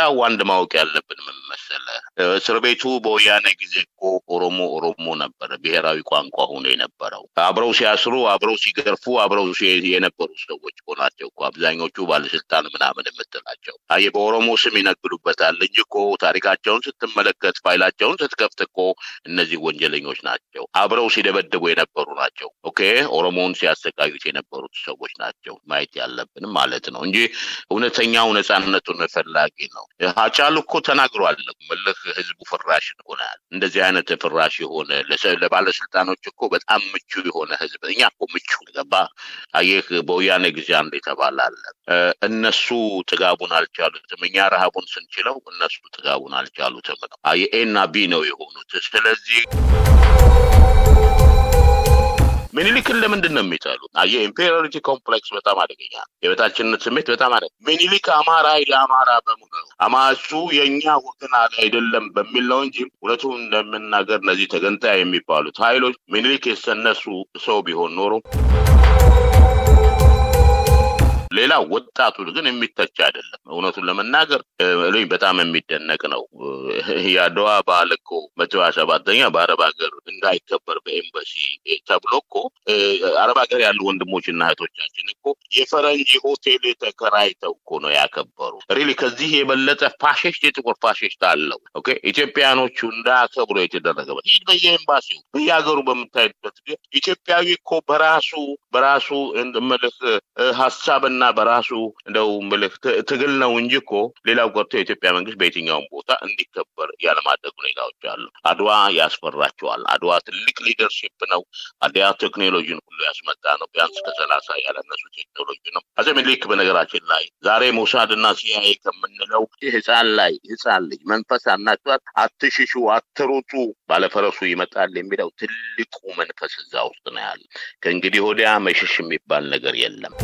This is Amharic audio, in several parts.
ሌላው አንድ ማወቅ ያለብን ምን መሰለህ፣ እስር ቤቱ በወያኔ ጊዜ እኮ ኦሮሞ ኦሮሞ ነበረ ብሔራዊ ቋንቋ ሆኖ የነበረው። አብረው ሲያስሩ፣ አብረው ሲገርፉ፣ አብረው የነበሩ ሰዎች እኮ ናቸው እኮ አብዛኞቹ ባለስልጣን ምናምን የምትላቸው። አየህ በኦሮሞ ስም ይነግዱበታል እንጂ እኮ ታሪካቸውን ስትመለከት ፋይላቸውን ስትከፍት እኮ እነዚህ ወንጀለኞች ናቸው። አብረው ሲደበድቡ የነበሩ ናቸው። ኦኬ ኦሮሞውን ሲያሰቃዩት የነበሩት ሰዎች ናቸው ማየት ያለብን ማለት ነው እንጂ እውነተኛው ነፃነቱን ፈላጊ ነው። ሀጫሉ እኮ ተናግሯል። ምልህ ህዝቡ ፍራሽ ሆናል። እንደዚህ አይነት ፍራሽ የሆነ ለባለስልጣኖች እኮ በጣም ምቹ የሆነ ህዝብ እኛ እኮ ምቹ ገባ። አየህ በወያኔ ጊዜ አንድ የተባለ አለ። እነሱ ጥጋቡን አልቻሉትም፣ እኛ ረሃቡን ስንችለው እነሱ ጥጋቡን አልቻሉትም ነው። ኤ እና ቢ ነው የሆኑት። ስለዚህ ሚኒሊክን ለምንድን ነው የሚጠሉት? የኢምፔሪዮሪቲ ኮምፕሌክስ በጣም አደገኛ የበታችነት ስሜት በጣም አደ ሚኒሊክ አማራ ለአማራ በሙሉ ነው አማሱ የእኛ ወገን አይደለም በሚል ነው እንጂ እውነቱ እንደምናገር እነዚህ ተገንጣይ የሚባሉት ኃይሎች ሚኒሊክ የሰነሱ ሰው ቢሆን ኖሮ ሌላ ወጣቱ ግን የሚተች አይደለም። እውነቱን ለመናገር ልኝ በጣም የሚደነቅ ነው። የአድዋ በዓል እኮ መቶ ሀያ ሰባተኛ በአረብ ሀገር እንዳይከበር በኤምባሲ ተብሎ እኮ አረብ ሀገር ያሉ ወንድሞችና እህቶቻችን እኮ የፈረንጅ ሆቴል ተከራይተው እኮ ነው ያከበሩ። ሪሊ ከዚህ የበለጠ ፋሽስት የጥቁር ፋሽስት አለው። ኦኬ ኢትዮጵያኖቹ እንዳያከብሩ የተደረገበት ይህ በየኤምባሲው በየሀገሩ በምታይበት ኢትዮጵያዊ እኮ በራሱ በራሱ ምልህ ሀሳብና በራሱ እንደው ምልክ ትግል ነው እንጂ እኮ ሌላው ቀርቶ የኢትዮጵያ መንግስት በየትኛውም ቦታ እንዲከበር ያለማድረግ ሁኔታዎች አሉ። አድዋ ያስፈራቸዋል። አድዋ ትልቅ ሊደርሽፕ ነው። አድዋ ቴክኖሎጂን ሁሉ ያስመጣ ነው። ቢያንስ ከሰላሳ ያለነሱ ቴክኖሎጂ ነው። አፄ ምኒልክ በነገራችን ላይ ዛሬ ሞሳድ እና ሲአይኤ ከምንለው ህፃን ላይ ህፃን ልጅ መንፈስ አናቷት አትሽሹ፣ አትሩጡ፣ ባለፈረሱ ይመጣል የሚለው ትልቁ መንፈስ እዛ ውስጥ ነው ያለ። ከእንግዲህ ወዲያ መሸሽ የሚባል ነገር የለም።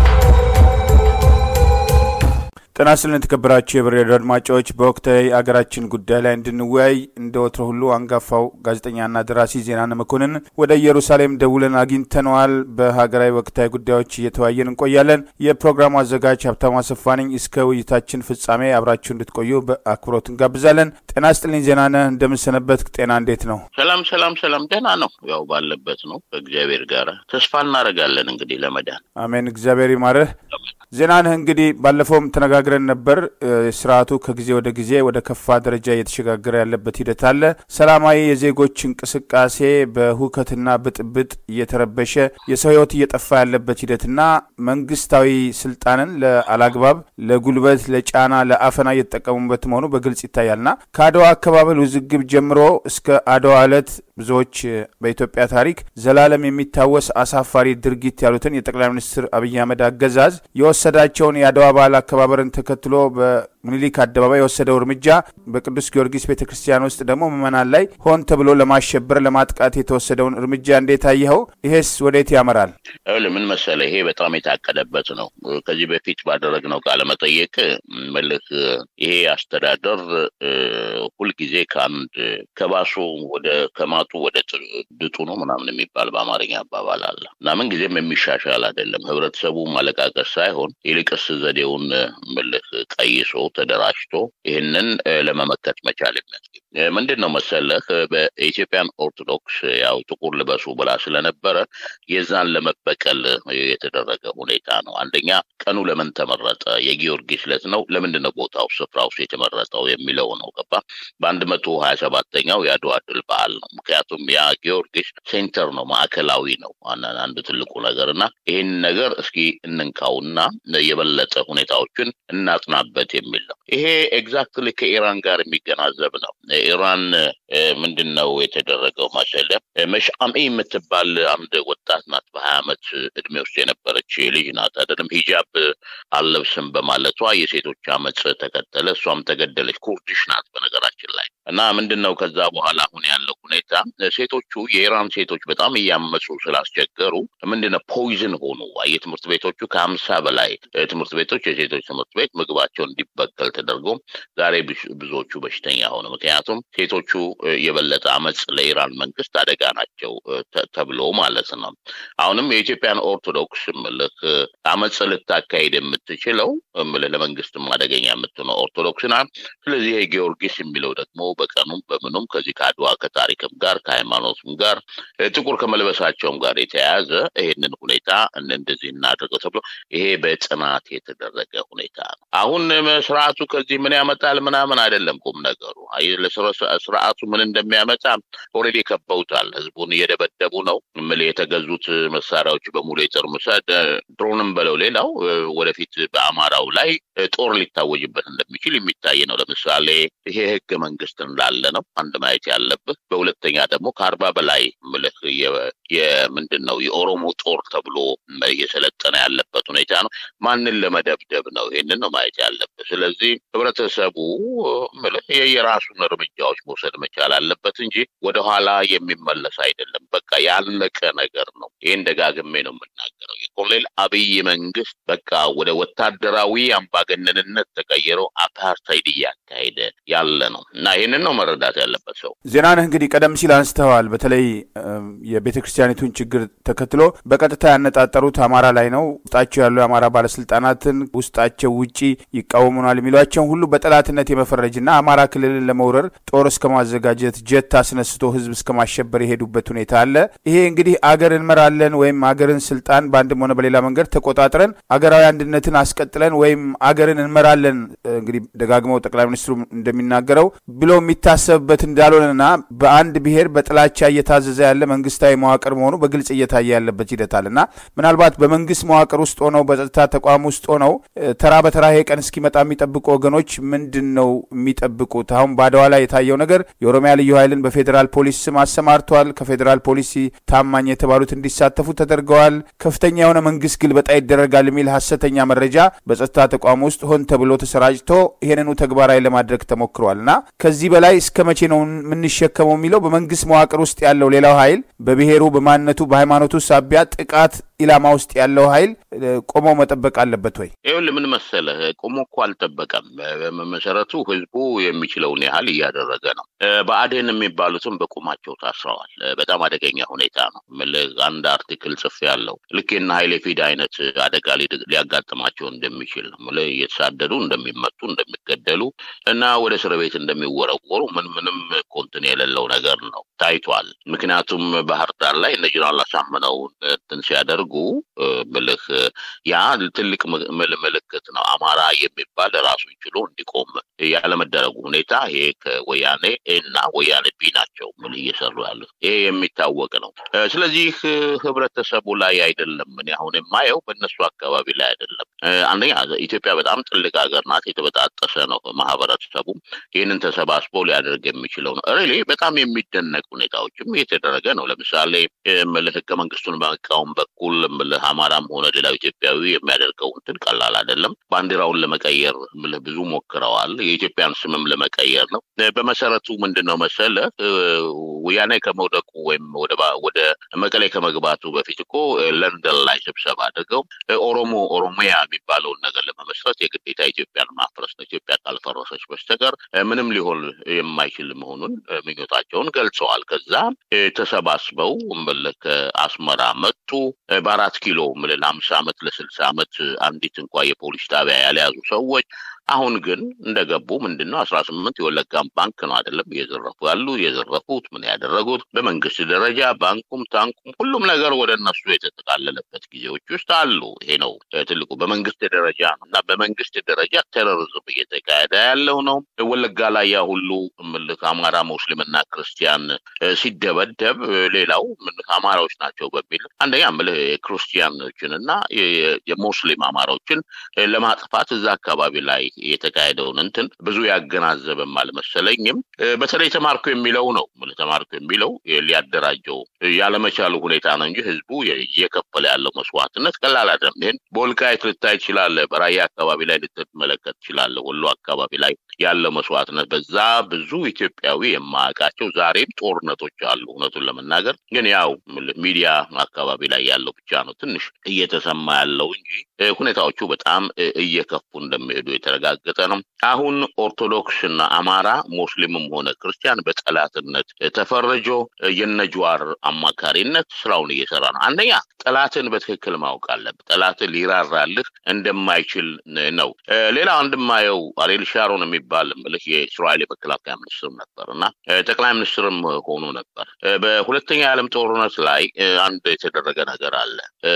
ጤና ይስጥልን የተከበራችሁ የብር ሬዲዮ አድማጮች፣ በወቅታዊ አገራችን ጉዳይ ላይ እንድንወያይ እንደ ወትሮ ሁሉ አንጋፋው ጋዜጠኛና ደራሲ ዜናነ መኮንን ወደ ኢየሩሳሌም ደውለን አግኝተነዋል። በሀገራዊ ወቅታዊ ጉዳዮች እየተወያየን እንቆያለን። የፕሮግራሙ አዘጋጅ ሀብታሙ አሰፋ ነኝ። እስከ ውይይታችን ፍጻሜ አብራችሁ እንድትቆዩ በአክብሮት እንጋብዛለን። ጤና ይስጥልኝ ዜናነ፣ እንደምንሰነበት ጤና እንዴት ነው? ሰላም ሰላም ሰላም፣ ደህና ነው። ያው ባለበት ነው ከእግዚአብሔር ጋር ተስፋ እናደርጋለን እንግዲህ ለመዳን አሜን። እግዚአብሔር ይማርህ። ዜናንህ እንግዲህ ባለፈውም ተነጋግረን ነበር። ስርዓቱ ከጊዜ ወደ ጊዜ ወደ ከፋ ደረጃ እየተሸጋገረ ያለበት ሂደት አለ። ሰላማዊ የዜጎች እንቅስቃሴ በሁከትና ብጥብጥ እየተረበሸ የሰው ሕይወት እየጠፋ ያለበት ሂደትና መንግስታዊ ስልጣንን ለአላግባብ ለጉልበት፣ ለጫና፣ ለአፈና እየተጠቀሙበት መሆኑ በግልጽ ይታያልና ከአድዋ አካባቢል ውዝግብ ጀምሮ እስከ አድዋ ዕለት ብዙዎች በኢትዮጵያ ታሪክ ዘላለም የሚታወስ አሳፋሪ ድርጊት ያሉትን የጠቅላይ ሚኒስትር አብይ አህመድ አገዛዝ የወሰዳቸውን የአድዋ በዓል አከባበርን ተከትሎ በምኒልክ አደባባይ የወሰደው እርምጃ በቅዱስ ጊዮርጊስ ቤተ ክርስቲያን ውስጥ ደግሞ ምዕመናን ላይ ሆን ተብሎ ለማሸበር ለማጥቃት የተወሰደውን እርምጃ እንዴት አየኸው? ይሄስ ወዴት ያመራል? ምን መሰለህ፣ ይሄ በጣም የታቀደበት ነው። ከዚህ በፊት ባደረግነው ቃለ መጠየቅ መልክ ይሄ አስተዳደር ሁልጊዜ ከአንድ ከባሱ ወደ ከማጡ ወደ ድጡ ነው ምናምን የሚባል በአማርኛ አባባል አለ እና ምን ጊዜም የሚሻሻል አይደለም። ህብረተሰቡ ማለቃቀስ ሳይሆን ይልቅስ ዘዴውን ምልህ ቀይሶ ተደራጅቶ ይህንን ለመመከት መቻል የሚያስገኝ ምንድን ነው መሰለህ በኢትዮጵያን ኦርቶዶክስ ያው ጥቁር ልበሱ ብላ ስለነበረ የዛን ለመበቀል የተደረገ ሁኔታ ነው። አንደኛ ቀኑ ለምን ተመረጠ? የጊዮርጊስ ዕለት ነው። ለምንድን ነው ቦታው ስፍራው የተመረጠው የሚለው ነው። ገባ በአንድ መቶ ሀያ ሰባተኛው የአድዋ ድል በዓል ነው። ምክንያቱም ያ ጊዮርጊስ ሴንተር ነው፣ ማዕከላዊ ነው። አንድ ትልቁ ነገር እና ይህን ነገር እስኪ እንንካውና የበለጠ ሁኔታዎችን እናጥናበት የሚል ነው። ይሄ ኤግዛክትሊ ከኢራን ጋር የሚገናዘብ ነው። ኢራን ምንድን ነው የተደረገው መሰለህ? መሽአሚ የምትባል አንድ ወጣት ናት። በሀያ ዓመት እድሜ ውስጥ የነበረች ልጅ ናት። አይደለም ሂጃብ አልለብስም በማለቷ የሴቶች አመፅ ተከተለ። እሷም ተገደለች። ኩርዲሽ ናት በነገራችን ላይ እና ምንድን ነው ከዛ በኋላ አሁን ያለው ሁኔታ ሴቶቹ የኢራን ሴቶች በጣም እያመፁ ስላስቸገሩ ምንድነው ፖይዝን ሆኑ። የትምህርት ቤቶቹ ከሀምሳ በላይ ትምህርት ቤቶች የሴቶች ትምህርት ቤት ምግባቸው እንዲበከል ተደርጎ ዛሬ ብዙዎቹ በሽተኛ ሆኑ። ምክንያቱም ሴቶቹ የበለጠ አመፅ ለኢራን መንግስት አደጋ ናቸው ተብሎ ማለት ነው። አሁንም የኢትዮጵያን ኦርቶዶክስ ምልህ አመፅ ልታካሄድ የምትችለው ምልህ ለመንግስትም አደገኛ የምትሆነው ኦርቶዶክስ ናት። ስለዚህ ይሄ ጊዮርጊስ የሚለው ደግሞ በቀኑም በምኑም ከዚህ ከአድዋ ከታሪክም ጋር ከሃይማኖትም ጋር ጥቁር ከመልበሳቸውም ጋር የተያያዘ ይሄንን ሁኔታ እንደዚህ እናድርገው ተብሎ ይሄ በጽናት የተደረገ ሁኔታ ነው። አሁን ስርዓቱ ከዚህ ምን ያመጣል ምናምን አይደለም ቁም ነገሩ። ስርዓቱ ምን እንደሚያመጣ ኦልሬዲ ከበውታል። ህዝቡን እየደበደቡ ነው። ምል የተገዙት መሳሪያዎች በሙሉ የጦር ምሰድ ድሮንም በለው ሌላው ወደፊት በአማራው ላይ ጦር ሊታወጅበት እንደሚችል የሚታይ ነው። ለምሳሌ ይሄ ህገ መንግስት እንዳለ ነው አንድ ማየት ያለብህ። በሁለተኛ ደግሞ ከአርባ በላይ ምልህ የምንድን ነው የኦሮሞ ጦር ተብሎ እየሰለጠነ ያለበት ሁኔታ ነው። ማንን ለመደብደብ ነው? ይሄንን ነው ማየት ያለብህ። ስለዚህ ህብረተሰቡ ምልህ የራሱን እርምጃዎች መውሰድ መቻል አለበት እንጂ ወደኋላ የሚመለስ አይደለም። በቃ ያለቀ ነገር ነው። ይህን ደጋግሜ ነው የምናገረው። የኮሎኔል አብይ መንግስት በቃ ወደ ወታደራዊ አምባገነንነት ተቀይሮ አፓርታይድ እያካሄደ ያለ ነው እና ይህንን ነው መረዳት ያለበት ሰው። ዜናነህ እንግዲህ ቀደም ሲል አንስተዋል። በተለይ የቤተ ክርስቲያኒቱን ችግር ተከትሎ በቀጥታ ያነጣጠሩት አማራ ላይ ነው። ውስጣቸው ያሉ የአማራ ባለስልጣናትን ውስጣቸው ውጪ ይቃወሙናል የሚሏቸውን ሁሉ በጠላትነት የመፈረጅና አማራ ክልልን ለመውረር ጦር እስከ ማዘጋጀት ጀት አስነስቶ ህዝብ እስከ ማሸበር የሄዱበት ሁኔታ አለ። ይሄ እንግዲህ አገር እንመራለን ወይም አገርን ስልጣን በአንድም ሆነ በሌላ መንገድ ተቆጣጥረን አገራዊ አንድነትን አስቀጥለን ወይም አገርን እንመራለን እንግዲህ ደጋግመው ጠቅላይ ሚኒስትሩ እንደሚናገረው ብሎ የሚታሰብበት እንዳልሆነና በአንድ ብሔር በጥላቻ እየታዘዘ ያለ መንግስታዊ መዋቅር መሆኑ በግልጽ እየታየ ያለበት ሂደት አለና ምናልባት በመንግስት መዋቅር ውስጥ ሆነው በጸጥታ ተቋም ውስጥ ሆነው ተራ በተራ ይሄ ቀን እስኪመጣ የሚጠብቁ ወገኖች ምንድን ነው የሚጠብቁት? አሁን በአድዋ ላይ የታየው ነገር የኦሮሚያ ልዩ ኃይልን በፌዴራል ፖሊስ ስም አሰማርተዋል። ከፌዴራል ፖሊስ ታማኝ የተባሉት እንዲሳተፉ ተደርገዋል። ከፍተኛ የሆነ መንግስት ግልበጣ ይደረጋል የሚል ሀሰተኛ መረጃ በጸጥታ ተቋም ውስጥ ሆን ተብሎ ተሰራጭቶ ይህንኑ ተግባራዊ ለማድረግ ተሞክሯል እና ከዚህ በላይ እስከ መቼ ነው የምንሸከመው የሚለው በመንግስት መዋቅር ውስጥ ያለው ሌላው ኃይል በብሔሩ፣ በማንነቱ፣ በሃይማኖቱ ሳቢያ ጥቃት ኢላማ ውስጥ ያለው ኃይል ቆሞ መጠበቅ አለበት ወይ? ይኸውልህ ምን መሰለህ፣ ቆሞ እኮ አልጠበቀም። በመሰረቱ ህዝቡ የሚችለውን ያህል እያደረገ ነው። ብአዴን የሚባሉትም በቁማቸው ታስረዋል። በጣም አደገኛ ሁኔታ ነው። አንድ አርቲክል ጽፍ ያለው ልክ የእነ ኃይሌ ፊዳ አይነት አደጋ ሊያጋጥማቸው እንደሚችል እየተሳደዱ እንደሚመቱ፣ እንደሚገደሉ እና ወደ እስር ቤት እንደሚወረወሩ ምን ምንም ኮንትን የሌለው ነገር ነው ታይቷል። ምክንያቱም ባህር ዳር ላይ እነ ጀነራል አሳምነው እንትን ሲያደርጉ ምልህ ያ ትልቅ ምልክት ነው። አማራ የሚባል ራሱን ችሎ እንዲቆም ያለመደረጉ ሁኔታ ይሄ ከወያኔ እና ወያኔ ቢ ናቸው ምን እየሰሩ ያሉት ይሄ የሚታወቅ ነው። ስለዚህ ህብረተሰቡ ላይ አይደለም እኔ አሁን የማየው በእነሱ አካባቢ ላይ አይደለም። አንደኛ ኢትዮጵያ በጣም ትልቅ ሀገር ናት። የተበጣጠሰ ነው ማህበረሰቡ። ይህንን ተሰባስቦ ሊያደርግ የሚችለው ነው። ሪሊ በጣም የሚደነቅ ሁኔታዎችም እየተደረገ ነው። ለምሳሌ ምልህ ህገ መንግስቱን በመቃወም በኩል ምልህ አማራም ሆነ ሌላው ኢትዮጵያዊ የሚያደርገው እንትን ቀላል አይደለም። ባንዲራውን ለመቀየር ምልህ ብዙ ሞክረዋል። የኢትዮጵያን ስምም ለመቀየር ነው። በመሰረቱ ምንድን ነው መሰለ ወያኔ ከመውደቁ ወይም ወደ መቀሌ ከመግባቱ በፊት እኮ ለንደን ላይ ስብሰባ አድርገው ኦሮሞ ኦሮሚያ የሚባለውን ነገር ለመመስረት የግዴታ ኢትዮጵያን ማፍረስ ነው። ኢትዮጵያ ካልፈረሰች በስተቀር ምንም ሊሆን የማይችል መሆኑን ምኞታቸውን ገልጸዋል። ከዛ ተሰባስበው ምልህ ከአስመራ መጡ። በአራት ኪሎ ምልህ ለአምሳ ዓመት ለስልሳ ዓመት አንዲት እንኳ የፖሊስ ጣቢያ ያልያዙ ሰዎች አሁን ግን እንደገቡ ምንድን ነው አስራ ስምንት የወለጋም ባንክ ነው አይደለም እየዘረፉ ያሉ የዘረፉት ምን ያደረጉት በመንግስት ደረጃ ባንኩም ታንኩም ሁሉም ነገር ወደ እነሱ የተጠቃለለበት ጊዜዎች ውስጥ አሉ። ይሄ ነው ትልቁ በመንግስት ደረጃ ነው እና በመንግስት ደረጃ ቴሮሪዝም እየተካሄደ ያለው ነው። ወለጋ ላይ ያ ሁሉ ምልክ አማራ ሙስሊምና ክርስቲያን ሲደበደብ ሌላው ምልክ አማራዎች ናቸው በሚል አንደኛ ምልህ ክርስቲያኖችን እና የሙስሊም አማራዎችን ለማጥፋት እዛ አካባቢ ላይ የተካሄደውን እንትን ብዙ ያገናዘበም አልመሰለኝም። በተለይ ተማርኮ የሚለው ነው ተማርኮ የሚለው ሊያደራጀው ያለመቻሉ ሁኔታ ነው እንጂ ህዝቡ እየከፈለ ያለው መስዋዕትነት ቀላል አይደለም። ይህን በወልቃይት ልታይ ትችላለህ። በራያ አካባቢ ላይ ልትመለከት ትችላለህ። ወሎ አካባቢ ላይ ያለው መስዋዕትነት በዛ ብዙ ኢትዮጵያዊ የማያውቃቸው ዛሬም ጦርነቶች አሉ። እውነቱን ለመናገር ግን ያው ሚዲያ አካባቢ ላይ ያለው ብቻ ነው ትንሽ እየተሰማ ያለው እንጂ ሁኔታዎቹ በጣም እየከፉ እንደሚሄዱ የተረጋገጠ ነው። አሁን ኦርቶዶክስ እና አማራ ሙስሊምም ሆነ ክርስቲያን በጠላትነት ተፈርጆ የነጅዋር አማካሪነት ስራውን እየሰራ ነው። አንደኛ ጠላትን በትክክል ማወቅ አለብህ። ጠላትን ሊራራልህ እንደማይችል ነው። ሌላ አንድማየው አሬል ሻሮን የሚባል ምልህ የእስራኤል የመከላከያ ሚኒስትር ነበር እና ጠቅላይ ሚኒስትርም ሆኖ ነበር። በሁለተኛ የዓለም ጦርነት ላይ አንድ የተደረገ ነገር አለ።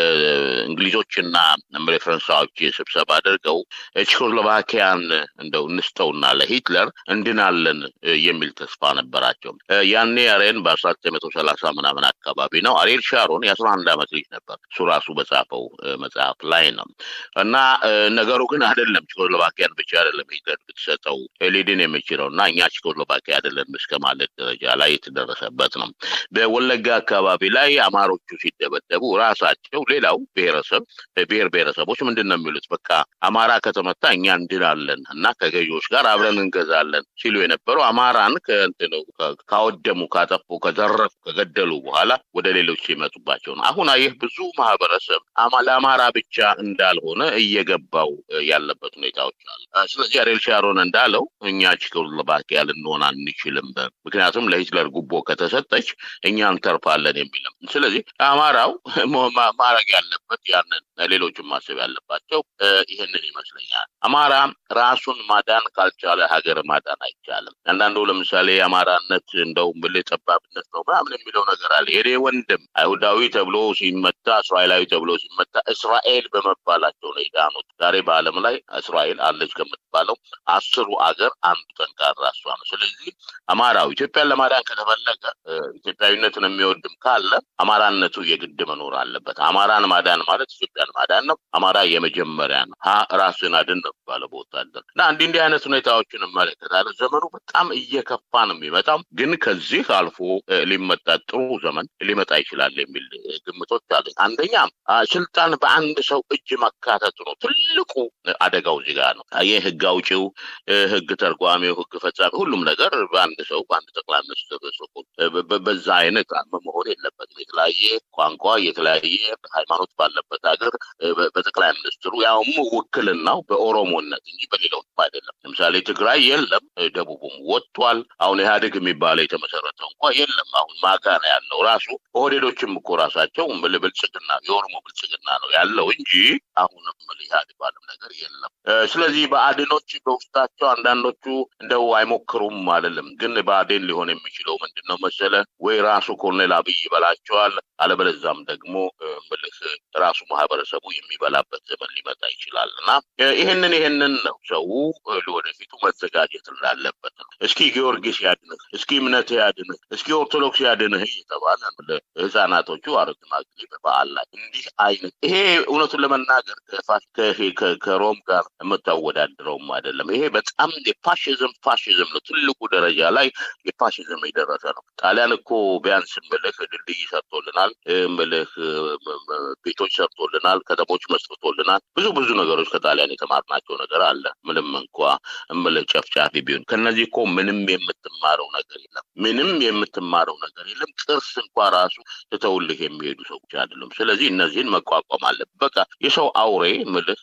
እንግሊዞችና ፈረንሳዮች ስብሰባ አድርገው ቼኮስሎቫኪያን እንደው እንስተውና ለሂትለር እንድናለን የሚል ተስፋ ነበራቸው። ያኔ አሬን በአስራ ዘጠኝ መቶ ሰላሳ ምናምን አካባቢ ነው። አሬል ሻሮን የአስራ አንድ ዓመት ልጅ ነበር። እሱ ራሱ በጻፈው መጽሐፍ ላይ ነው እና ነገሩ ግን አይደለም ቼኮስሎቫኪያን ብቻ አይደለም ሂትለር ብትሰጠው ሊድን የሚችለው እና እኛ ቼኮስሎቫኪያ አይደለም እስከ ማለት ደረጃ ላይ የተደረሰበት ነው። በወለጋ አካባቢ ላይ አማሮቹ ሲደበደቡ ራሳቸው ሌላው ብሔረሰብ ብሔር ብሔረሰቦች ምንድን ነው የሚሉት? በቃ አማራ ከተመታ እኛ እንድናለን እና ከገዢዎች ጋር አብረን እንገዛለን ሲሉ የነበሩ አማራን ከእንትኑ ካወደሙ፣ ካጠፉ፣ ከዘረፉ፣ ከገደሉ በኋላ ወደ ሌሎች ሲመጡባቸው ነው። አሁን ይህ ብዙ ማህበረሰብ ለአማራ ብቻ እንዳልሆነ እየገባው ያለበት ሁኔታዎች አሉ። ስለዚህ አሬል ሻሮን እንዳለው እኛ ቼኮስሎቫኪያ ልንሆን አንችልም፣ ምክንያቱም ለሂትለር ጉቦ ከተሰጠች እኛ እንተርፋለን የሚልም ስለዚህ አማራው ማድረግ ያለበት ያንን ሌሎችም ማሰብ ያለባቸው ይህንን ይመስለኛል። አማራ ራሱን ማዳን ካልቻለ ሀገር ማዳን አይቻልም። አንዳንዱ ለምሳሌ የአማራነት እንደው ብል ጠባብነት ነው ምናምን የሚለው ነገር አለ። የኔ ወንድም አይሁዳዊ ተብሎ ሲመታ፣ እስራኤላዊ ተብሎ ሲመታ እስራኤል በመባላቸው ነው የዳኑት። ዛሬ በዓለም ላይ እስራኤል አለች ከምትባለው አስሩ አገር አንዱ ጠንካራ እሷ ነው። ስለዚህ አማራው ኢትዮጵያን ለማዳን ከተፈለገ ኢትዮጵያዊነትን የሚወድም ካለ አማራነቱ የግድ መኖር አለበት። አማራን ማዳን ማለት ኢትዮጵያን ማዳን ነው። አማራ የመጀመሪያ ነው። ሀ ራስን አድን ነው ባለ በወታደር እና እንዲህ እንዲህ አይነት ሁኔታዎችን እመለከታለሁ። ዘመኑ በጣም እየከፋ ነው የሚመጣው፣ ግን ከዚህ አልፎ ሊመጣ ጥሩ ዘመን ሊመጣ ይችላል የሚል ግምቶች አሉ። አንደኛ ስልጣን በአንድ ሰው እጅ መካተቱ ነው ትልቁ አደጋው እዚህ ጋር ነው። ይህ ህግ አውጪው፣ ህግ ተርጓሚው፣ ህግ ፈጻሚ ሁሉም ነገር በአንድ ሰው በአንድ ጠቅላይ ሚኒስትር በዛ አይነት መሆን የለበትም። የተለያየ ቋንቋ የተለያየ ሃይማኖት ባለበት ሀገር በጠቅላይ ሚኒስትሩ ያውም ውክልናው በኦሮሞነት እንጂ በሌላው አይደለም። ለምሳሌ ትግራይ የለም፣ ደቡቡም ወጥቷል። አሁን ኢህአዴግ የሚባለው የተመሰረተው እንኳ የለም። አሁን ማጋ ነው ያለው ራሱ ኦህዴዶችም እኮ ራሳቸው ብልጽግና የኦሮሞ ብልጽግና ነው ያለው እንጂ አሁንም ኢህአዴግ ባለም ነገር የለም። ስለዚህ በአዴኖች በውስጣቸው አንዳንዶቹ እንደው አይሞክሩም አይደለም። ግን በአዴን ሊሆን የሚችለው ምንድን ነው መሰለ ወይ ራሱ ኮሎኔል አብይ ይበላቸዋል፣ አለበለዛም ደግሞ ምልህ ራሱ ማህበረሰቡ የሚበላበት ዘመን ሊመጣ ይችላል እና ይህንን ይህንን ነው ሰው ለወደፊቱ መዘጋጀት እንዳለበት ነው። እስኪ ጊዮርጊስ ያድንህ፣ እስኪ እምነት ያድንህ፣ እስኪ ኦርቶዶክስ ያድንህ እየተባለ ህጻናቶቹ አረግማግሌ በበዓል ላይ እንዲህ አይነት ይሄ እውነቱን ለመናገር ከሮም ጋር የምታወዳድረውም አይደለም። ይሄ በጣም የፋሽዝም ፋሽዝም ነው። ትልቁ ደረጃ ላይ የፋሽዝም የደረሰ ነው። ጣሊያን እኮ ቢያንስ ምልህ ድልድይ ሰርቶልናል፣ ምልህ ቤቶች ሰርቶልናል፣ ከተሞች መስርቶልናል። ብዙ ብዙ ነገሮች ከጣሊያን የተማርናቸው ነገር አለ። ምንም እንኳ ምልህ ጨፍጫፊ ቢሆን ከነዚህ እኮ ምንም የምትማረው ነገር የለም። ምንም የምትማረው ነገር የለም። ቅርስ እንኳ ራሱ ትተውልህ የሚሄዱ ሰዎች አይደለም። ስለዚህ እነዚህን መቋቋም አለብህ። በቃ የሰው አውሬ ምልህ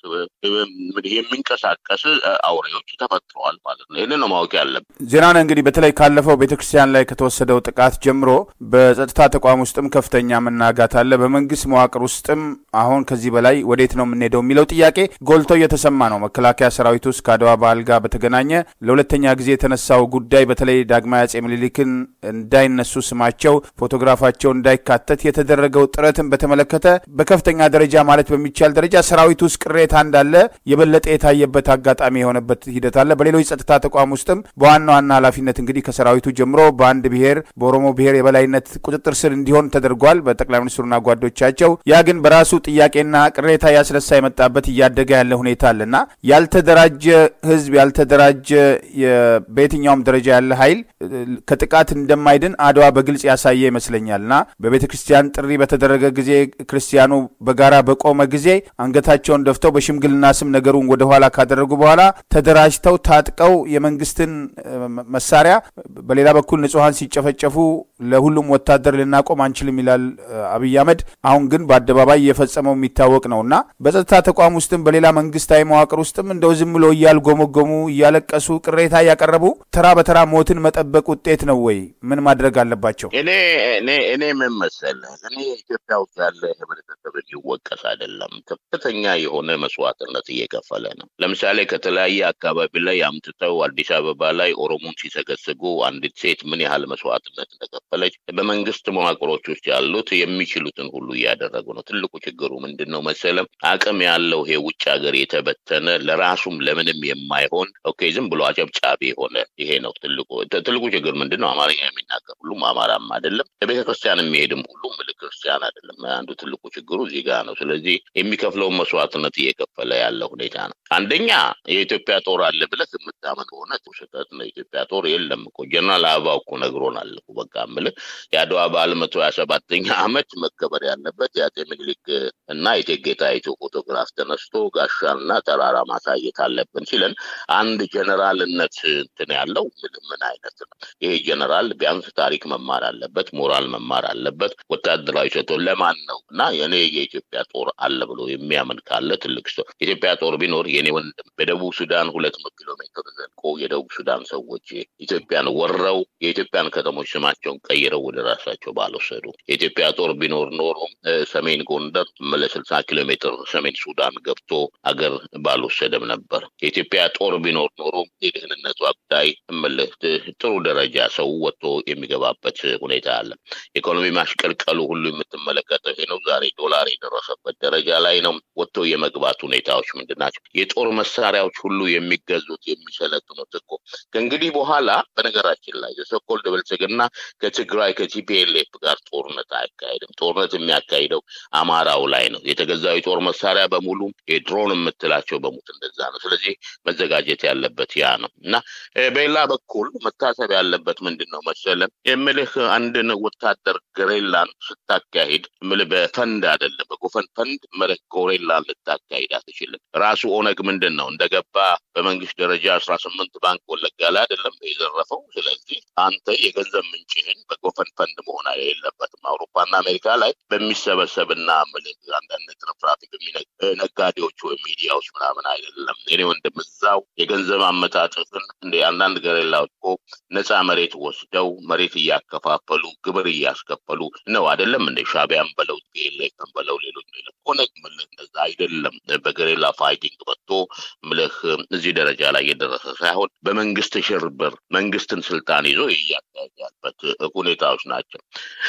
የሚንቀሳቀስ አውሬዎች ተፈጥረዋል ማለት ነው። ይህንን ነው ማወቅ ያለብን። ዜናን እንግዲህ በተለይ ካለፈው ቤተክርስቲያን ላይ ከተወሰደው ጥቃት ጀምሮ በጸጥታ ተቋም ውስጥም ከፍተኛ መናጋት አለ። በመንግስት መዋቅር ውስጥም አሁን ከዚህ በላይ ወዴት ነው የምንሄደው የሚለው ጥያቄ ጎልቶ እየተሰማ ነው። መከላከያ ሰራዊት ውስጥ ከአድዋ በዓል ጋር በተገናኘ ለሁለተኛ ጊዜ የተነሳው ጉዳይ በተለይ ዳግማዊ አጼ ምኒልክን እንዳይነሱ ስማቸው፣ ፎቶግራፋቸው እንዳይካተት የተደረገው ጥረትን በተመለከተ በከፍተኛ ደረጃ ማለት በሚቻል ደረጃ ሰራዊት ውስጥ ቅሬታ እንዳለ የበለጠ የታየበት አጋጣሚ የሆነበት ሂደት አለ። በሌሎች ጸጥታ ተቋም ውስጥም በዋና ዋና ኃላፊነት እንግዲህ ከሰራዊቱ ጀምሮ በአንድ ብሔር በኦሮሞ ብሔር የበላይነት ቁጥጥር ስር እንዲሆን ተደርጓል በጠቅላይ ሚኒስትሩና ጓዶቻቸው። ያ ግን በራሱ ጥያቄና ቅሬታ ያስነሳ የመጣበት እያደገ ያለ ሁኔታ አለና ያልተደራጀ ህዝብ ያልተደራጀ በየትኛውም ደረጃ ያለ ኃይል ከጥቃት እንደማይድን አድዋ በግልጽ ያሳየ ይመስለኛልና በቤተ ክርስቲያን ጥሪ በተደረገ ጊዜ ክርስቲያኑ በጋራ በቆመ ጊዜ አንገታቸውን ደፍተው በሽምግልና ስም ነገሩን ወደኋላ ካደረጉ በኋላ ተደራጅተው ታጥቀው የመንግስትን መሳሪያ በሌላ በኩል ንጹሐን ሲጨፈጨፉ ለሁሉም ወታደር ልናቆም አንችልም ይላል አብይ አህመድ። አሁን ግን በአደባባይ እየፈጸመው የሚታወቅ ነው እና በጸጥታ ተቋም ውስጥም በሌላ መንግስታዊ መዋቅር ውስጥም እንደው ዝም ብሎ እያልጎመጎሙ እያለቀሱ ቅሬታ እያቀረቡ ተራ በተራ ሞትን መጠበቅ ውጤት ነው ወይ? ምን ማድረግ አለባቸው? እኔ እኔ እኔ ምን መሰለህ እኔ ኢትዮጵያ ውስጥ ያለ ህብረተሰብ ሊወቀስ አይደለም፣ ከፍተኛ የሆነ መስዋዕትነት እየከፈለ ነው። ለምሳሌ ከተለያየ አካባቢ ላይ አምጥተው አዲስ አበባ ላይ ኦሮሞን ሲሰገስጉ አንዲት ሴት ምን ያህል መስዋዕትነት እንደከፈለች በመንግስት መዋቅሮች ውስጥ ያሉት የሚችሉትን ሁሉ እያደረጉ ነው። ትልቁ ችግሩ ምንድን ነው መሰለም አቅም ያለው ይሄ ውጭ ሀገር የተበተነ ለራሱም ለምንም የማይሆን ኦኬ ዝም ብሎ አጨብጫቢ የሆነ ይሄ ነው ትልቁ ትልቁ ችግር ምንድን ነው? አማርኛ የሚናገር ሁሉም አማራም አይደለም፣ ለቤተ ክርስቲያን የሚሄድም ሁሉም ምል ክርስቲያን አይደለም። አንዱ ትልቁ ችግሩ እዚህ ጋር ነው። ስለዚህ የሚከፍለውን መስዋዕትነት እየከፈለ ያለ ሁኔታ ነው። አንደኛ የኢትዮጵያ ጦር አለ ብለህ የምታመን ከሆነ ስህተት ነው። የኢትዮጵያ ጦር የለም እኮ ጀነራል አበባው እኮ ነግሮናል እኮ በቃ የምልህ የአድዋ በዓል መቶ ሀያ ሰባተኛ ዓመት መከበር ያለበት የአጼ ምኒልክ እና የእቴጌ ጣይቱ ፎቶግራፍ ተነስቶ ጋሻና ተራራ ማሳየት አለብን ሲለን አንድ ጀነራልነት እንትን ያለው ምን ምን አይነት ነው ይሄ ጀነራል? ቢያንስ ታሪክ መማር አለበት፣ ሞራል መማር አለበት። ወታደራዊ ሰቶ ለማን ነው እና የኔ የኢትዮጵያ ጦር አለ ብሎ የሚያምን ካለ ትልቅ ሰው የኢትዮጵያ ጦር ቢኖር የኔ ወንድም በደቡብ ሱዳን ሁለት መቶ ኪሎ ሜትር ዘልቆ የደቡብ ሱዳን ሰዎች ኢትዮጵያን ወረው የኢትዮጵያን ከተሞች ስማቸውን ቀይረው ወደ ራሳቸው ባልወሰዱ የኢትዮጵያ ጦር ቢኖር ኖሮ ሰሜን ጎንደር ለስልሳ ኪሎ ሜትር ሰሜን ሱዳን ገብቶ አገር ባልወሰደም ነበር። የኢትዮጵያ ጦር ቢኖር ኖሮ የደህንነቷ ጉዳይ እምልህ ጥሩ ደረጃ ሰው ወጥቶ የሚገባበት ሁኔታ አለ። ኢኮኖሚ ማሽቀልቀሉ ሁሉ የምትመለከተው ይሄ ነው። ዛሬ ዶላር የደረሰበት ደረጃ ላይ ነው። ወጥቶ የመግባት ሁኔታዎች ምንድን ናቸው? የጦር መሳሪያዎች ሁሉ የሚገዙት የሚሰለጥኑት እኮ ከእንግዲህ በኋላ በነገራችን ላይ የሶኮልድ ብልጽግና ከትግራይ ከቲፒኤልኤፍ ጋር ጦርነት አያካሄድም። ጦርነት የሚያካሂደው አማራው ላይ ነው። የተገዛው የጦር መሳሪያ በሙሉ የድሮን የምትላቸው በሙት እንደዛ ነው። ስለዚህ መዘጋጀት ያለበት ያ ነው እና በሌላ በኩል መታሰብ ያለበት ምንድን ነው መሰለን የምልህ አንድን ወታደር ገሬላን ስታካሂድ ምልህ በፈንድ አይደለም በጎፈን ፈንድ ምልህ ጎሬላን ልታካሂድ አትችልም። ራሱ ኦነግ ምንድን ነው እንደገባ በመንግስት ደረጃ አስራ ስምንት ባንክ ወለጋ ላይ አይደለም የዘረፈው። ስለዚህ አንተ የገንዘብ ምንጭህን በጎፈን ፈንድ መሆን የለበትም። አውሮፓና አሜሪካ ላይ በሚሰበሰብና ምልህ አንዳንድ ትርፍራፊ ነጋዴዎች ወይም ሚዲያዎች ምናምን አይደለም። እኔ ወንድም እዛው የገንዘብ አመጣጥፍን እንደ አንዳንድ ገሬላዎች እኮ ነፃ መሬት ወስደው መሬት እያከፋፈሉ ግብር እያስከፈሉ ነው አይደለም እንደ ሻቢያን በለው ቴሌፍን በለው ሌሎች ሌሎች ኦነግ ምልህ እንደዛ አይደለም። በገሬላ ፋይቲንግ ወጥቶ ምልህ እዚህ ደረጃ ላይ የደረሰ ሳይሆን በመንግስት ሽርብር መንግስትን ስልጣን ይዞ እያካሄዳበት ሁኔታዎች ናቸው።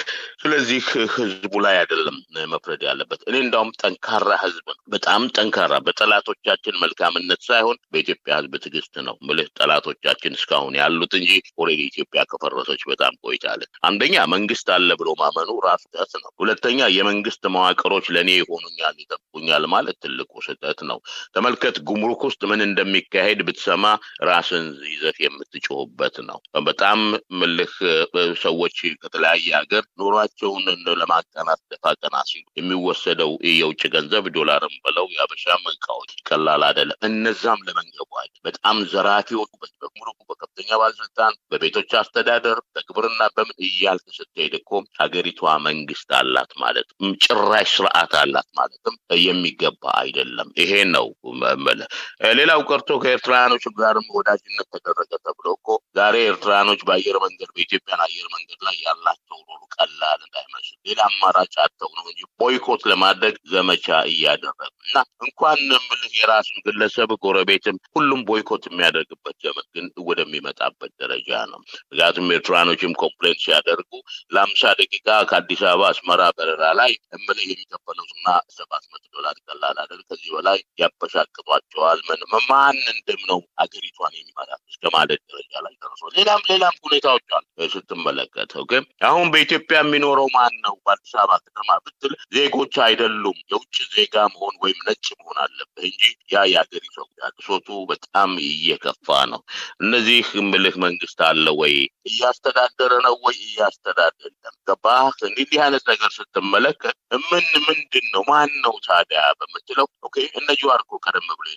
ስለዚህ ህዝቡ ላይ አይደለም መፍረድ ያለበት። እኔ እንዳውም ጠንካራ ህዝብ ነው፣ በጣም ጠንካራ በጠላቶቻችን መልካምነት ሳይሆን በኢትዮጵያ ህዝብ ትዕግስት ነው ምልህ ጠላቶቻችን እስካሁን ያሉት እንጂ ኦልሬዲ ኢትዮጵያ ከፈረሰች በጣም ቆይታለች። አንደኛ መንግስት አለ ብሎ ማመኑ ራሱ ስህተት ነው። ሁለተኛ የመንግስት መዋቅሮች ለእኔ ይሆኑኛል ይጠብቁኛል ማለት ትልቁ ስህተት ነው። ተመልከት፣ ጉምሩክ ውስጥ ምን እንደሚካሄድ ብትሰማ ራስን ይዘት የምትጮህበት ነው። በጣም ምልህ ሰዎች ከተለያየ ሀገር ኑሯቸውን ለማቀናት ደፋ ቀና ሲሉ የሚወሰደው የውጭ ገንዘብ ዶላርም ብለው የአበሻም እቃዎች ቀላል አይደለም። እነዛም ለመንገቧል በጣም ዘራፊዎች በጉምሩክ በከፍተኛ ባለስልጣን በቤቶች አስተዳደር በግብርና በምን እያልክ ስትሄድ እኮ ሀገሪቷ መንግስት አላት ማለት ጭራሽ ስርዓት አላት ማለትም የሚገባ አይደለም። ይሄ ነው መለ ሌላው ቀርቶ ከኤርትራውያኖች ጋርም ወዳጅነት ተደረገ ተብሎ እኮ ዛሬ ኤርትራውያኖች በአየር መንገድ በኢትዮጵያን አየር መንገድ ላይ ያላቸው ሮሉ ቀላል እንዳይመስል ሌላ አማራጭ አተው ነው እንጂ ቦይኮት ለማድረግ ዘመቻ እያደረጉ እና እንኳን ምልህ የራሱን ግለሰብ ጎረቤትም ሁሉም ቦይኮት የሚያደርግበት ዘመን ግን ወደሚመጣበት ደረጃ ነው። ምክንያቱም ኤርትራኖችም ኮምፕሌን ሲያደርጉ ለአምሳ ደቂቃ ከአዲስ አበባ አስመራ በረራ ላይ እምልህ የሚከፈለው እና ሰባት መቶ ዶላር ቀላል አይደል። ከዚህ በላይ ያበሻቅጧቸዋል። ምን ማን እንደም ነው ሀገሪቷን የሚመራት እስከ ማለት ደረጃ ላይ ደርሶ ሌላም ሌላም ሁኔታዎች አሉ ስትመለከተው። ግን አሁን በኢትዮጵያ የሚኖረው ማን ነው? በአዲስ አበባ ከተማ ብትል ዜጎች አይደሉም። የውጭ ዜጋ መሆን ወይም ነጭ መሆን አለብህ እንጂ ያ የሀገሪቷ ቅሶቱ በጣም እየከፋ ነው። እነዚህ ምልህ መንግስት አለ ወይ እያስተዳደረ ነው ወይ እያስተዳደረ ገባህ? እንዲህ አይነት ነገር ስትመለከት ምን ምንድን ነው ማን ነው ታዲያ በምትለው ኦኬ እነ ጀዋር እኮ ቀደም ብሎ የነገሩት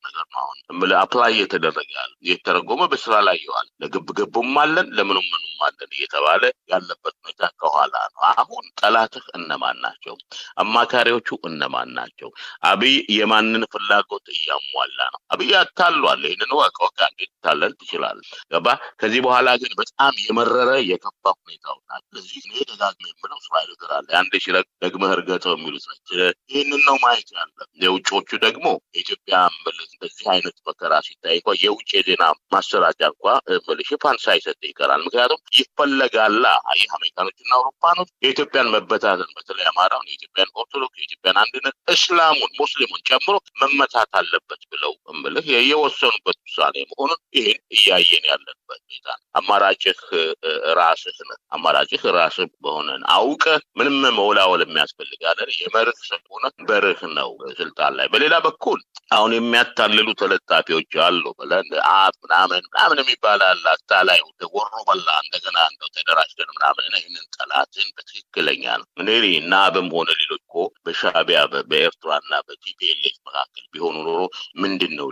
ነገር ነው። አሁን አፕላይ እየተደረገ ያለ እየተረጎመ በስራ ላይ ይዋል። ለግብ ግቡም አለን ለምኑም ምኑም አለን እየተባለ ያለበት ሁኔታ ከኋላ ነው። አሁን ጠላትህ እነማን ናቸው? አማካሪዎቹ እነማን ናቸው? አብይ የማንን ፍላጎት እያሟላ ነው? አብይ አታሏል። ይህንን ወቅ ወቃ እንዴት ታለን ትችላለህ? ገባ? ከዚህ በኋላ ግን በጣም የመረረ የከፋ ሁኔታው ናት። ስለዚህ እኔ ደጋግሜ የምለው እስራኤል ሀገር አለ አንድ ሺ ደግመህ እርገጠው የሚሉት ነች። ይህንን ነው ማየት ያለ። የውጮቹ ደግሞ የኢትዮጵያ ምልህ እንደዚህ አይነት መከራ ሲታይ እንኳ የውጭ የዜና ማሰራጫ እንኳ ምልህ ሽፋን ሳይሰጥ ይቀራል። ምክንያቱም ይፈለጋላ። ይህ አሜሪካኖችና አውሮፓኖች የኢትዮጵያን መበታተን በተለይ አማራውን፣ የኢትዮጵያን ኦርቶዶክስ፣ የኢትዮጵያን አንድነት፣ እስላሙን፣ ሙስሊሙን ጨምሮ መመታት አለበት ብለው ምልህ የወሰኑበት ውሳኔ መሆኑን ይህን እያየን ያለንበት ሁኔታ ነው። አማራጭህ ራስህ ነህ። አማራጭህ ራስህ በሆነን አውቀ ምንም መውላወል የሚያስፈልጋለን የመርህ ስለሆነ በርህ ነው ስልጣን ላይ። በሌላ በኩል አሁን የሚያታልሉ ተለጣፊዎች አሉ ብለን አብ ምናምን ምናምን የሚባል አለ አታላይ ወሮ በላ እንደገና እንደው ተደራጅተን ምናምን ይህንን ጠላትን በትክክለኛ ነው እኔ እና አብም ሆነ ሌሎች እኮ በሻቢያ በኤርትራና በቲፒኤልኤፍ መካከል ቢሆኑ ኖሮ ምንድን ነው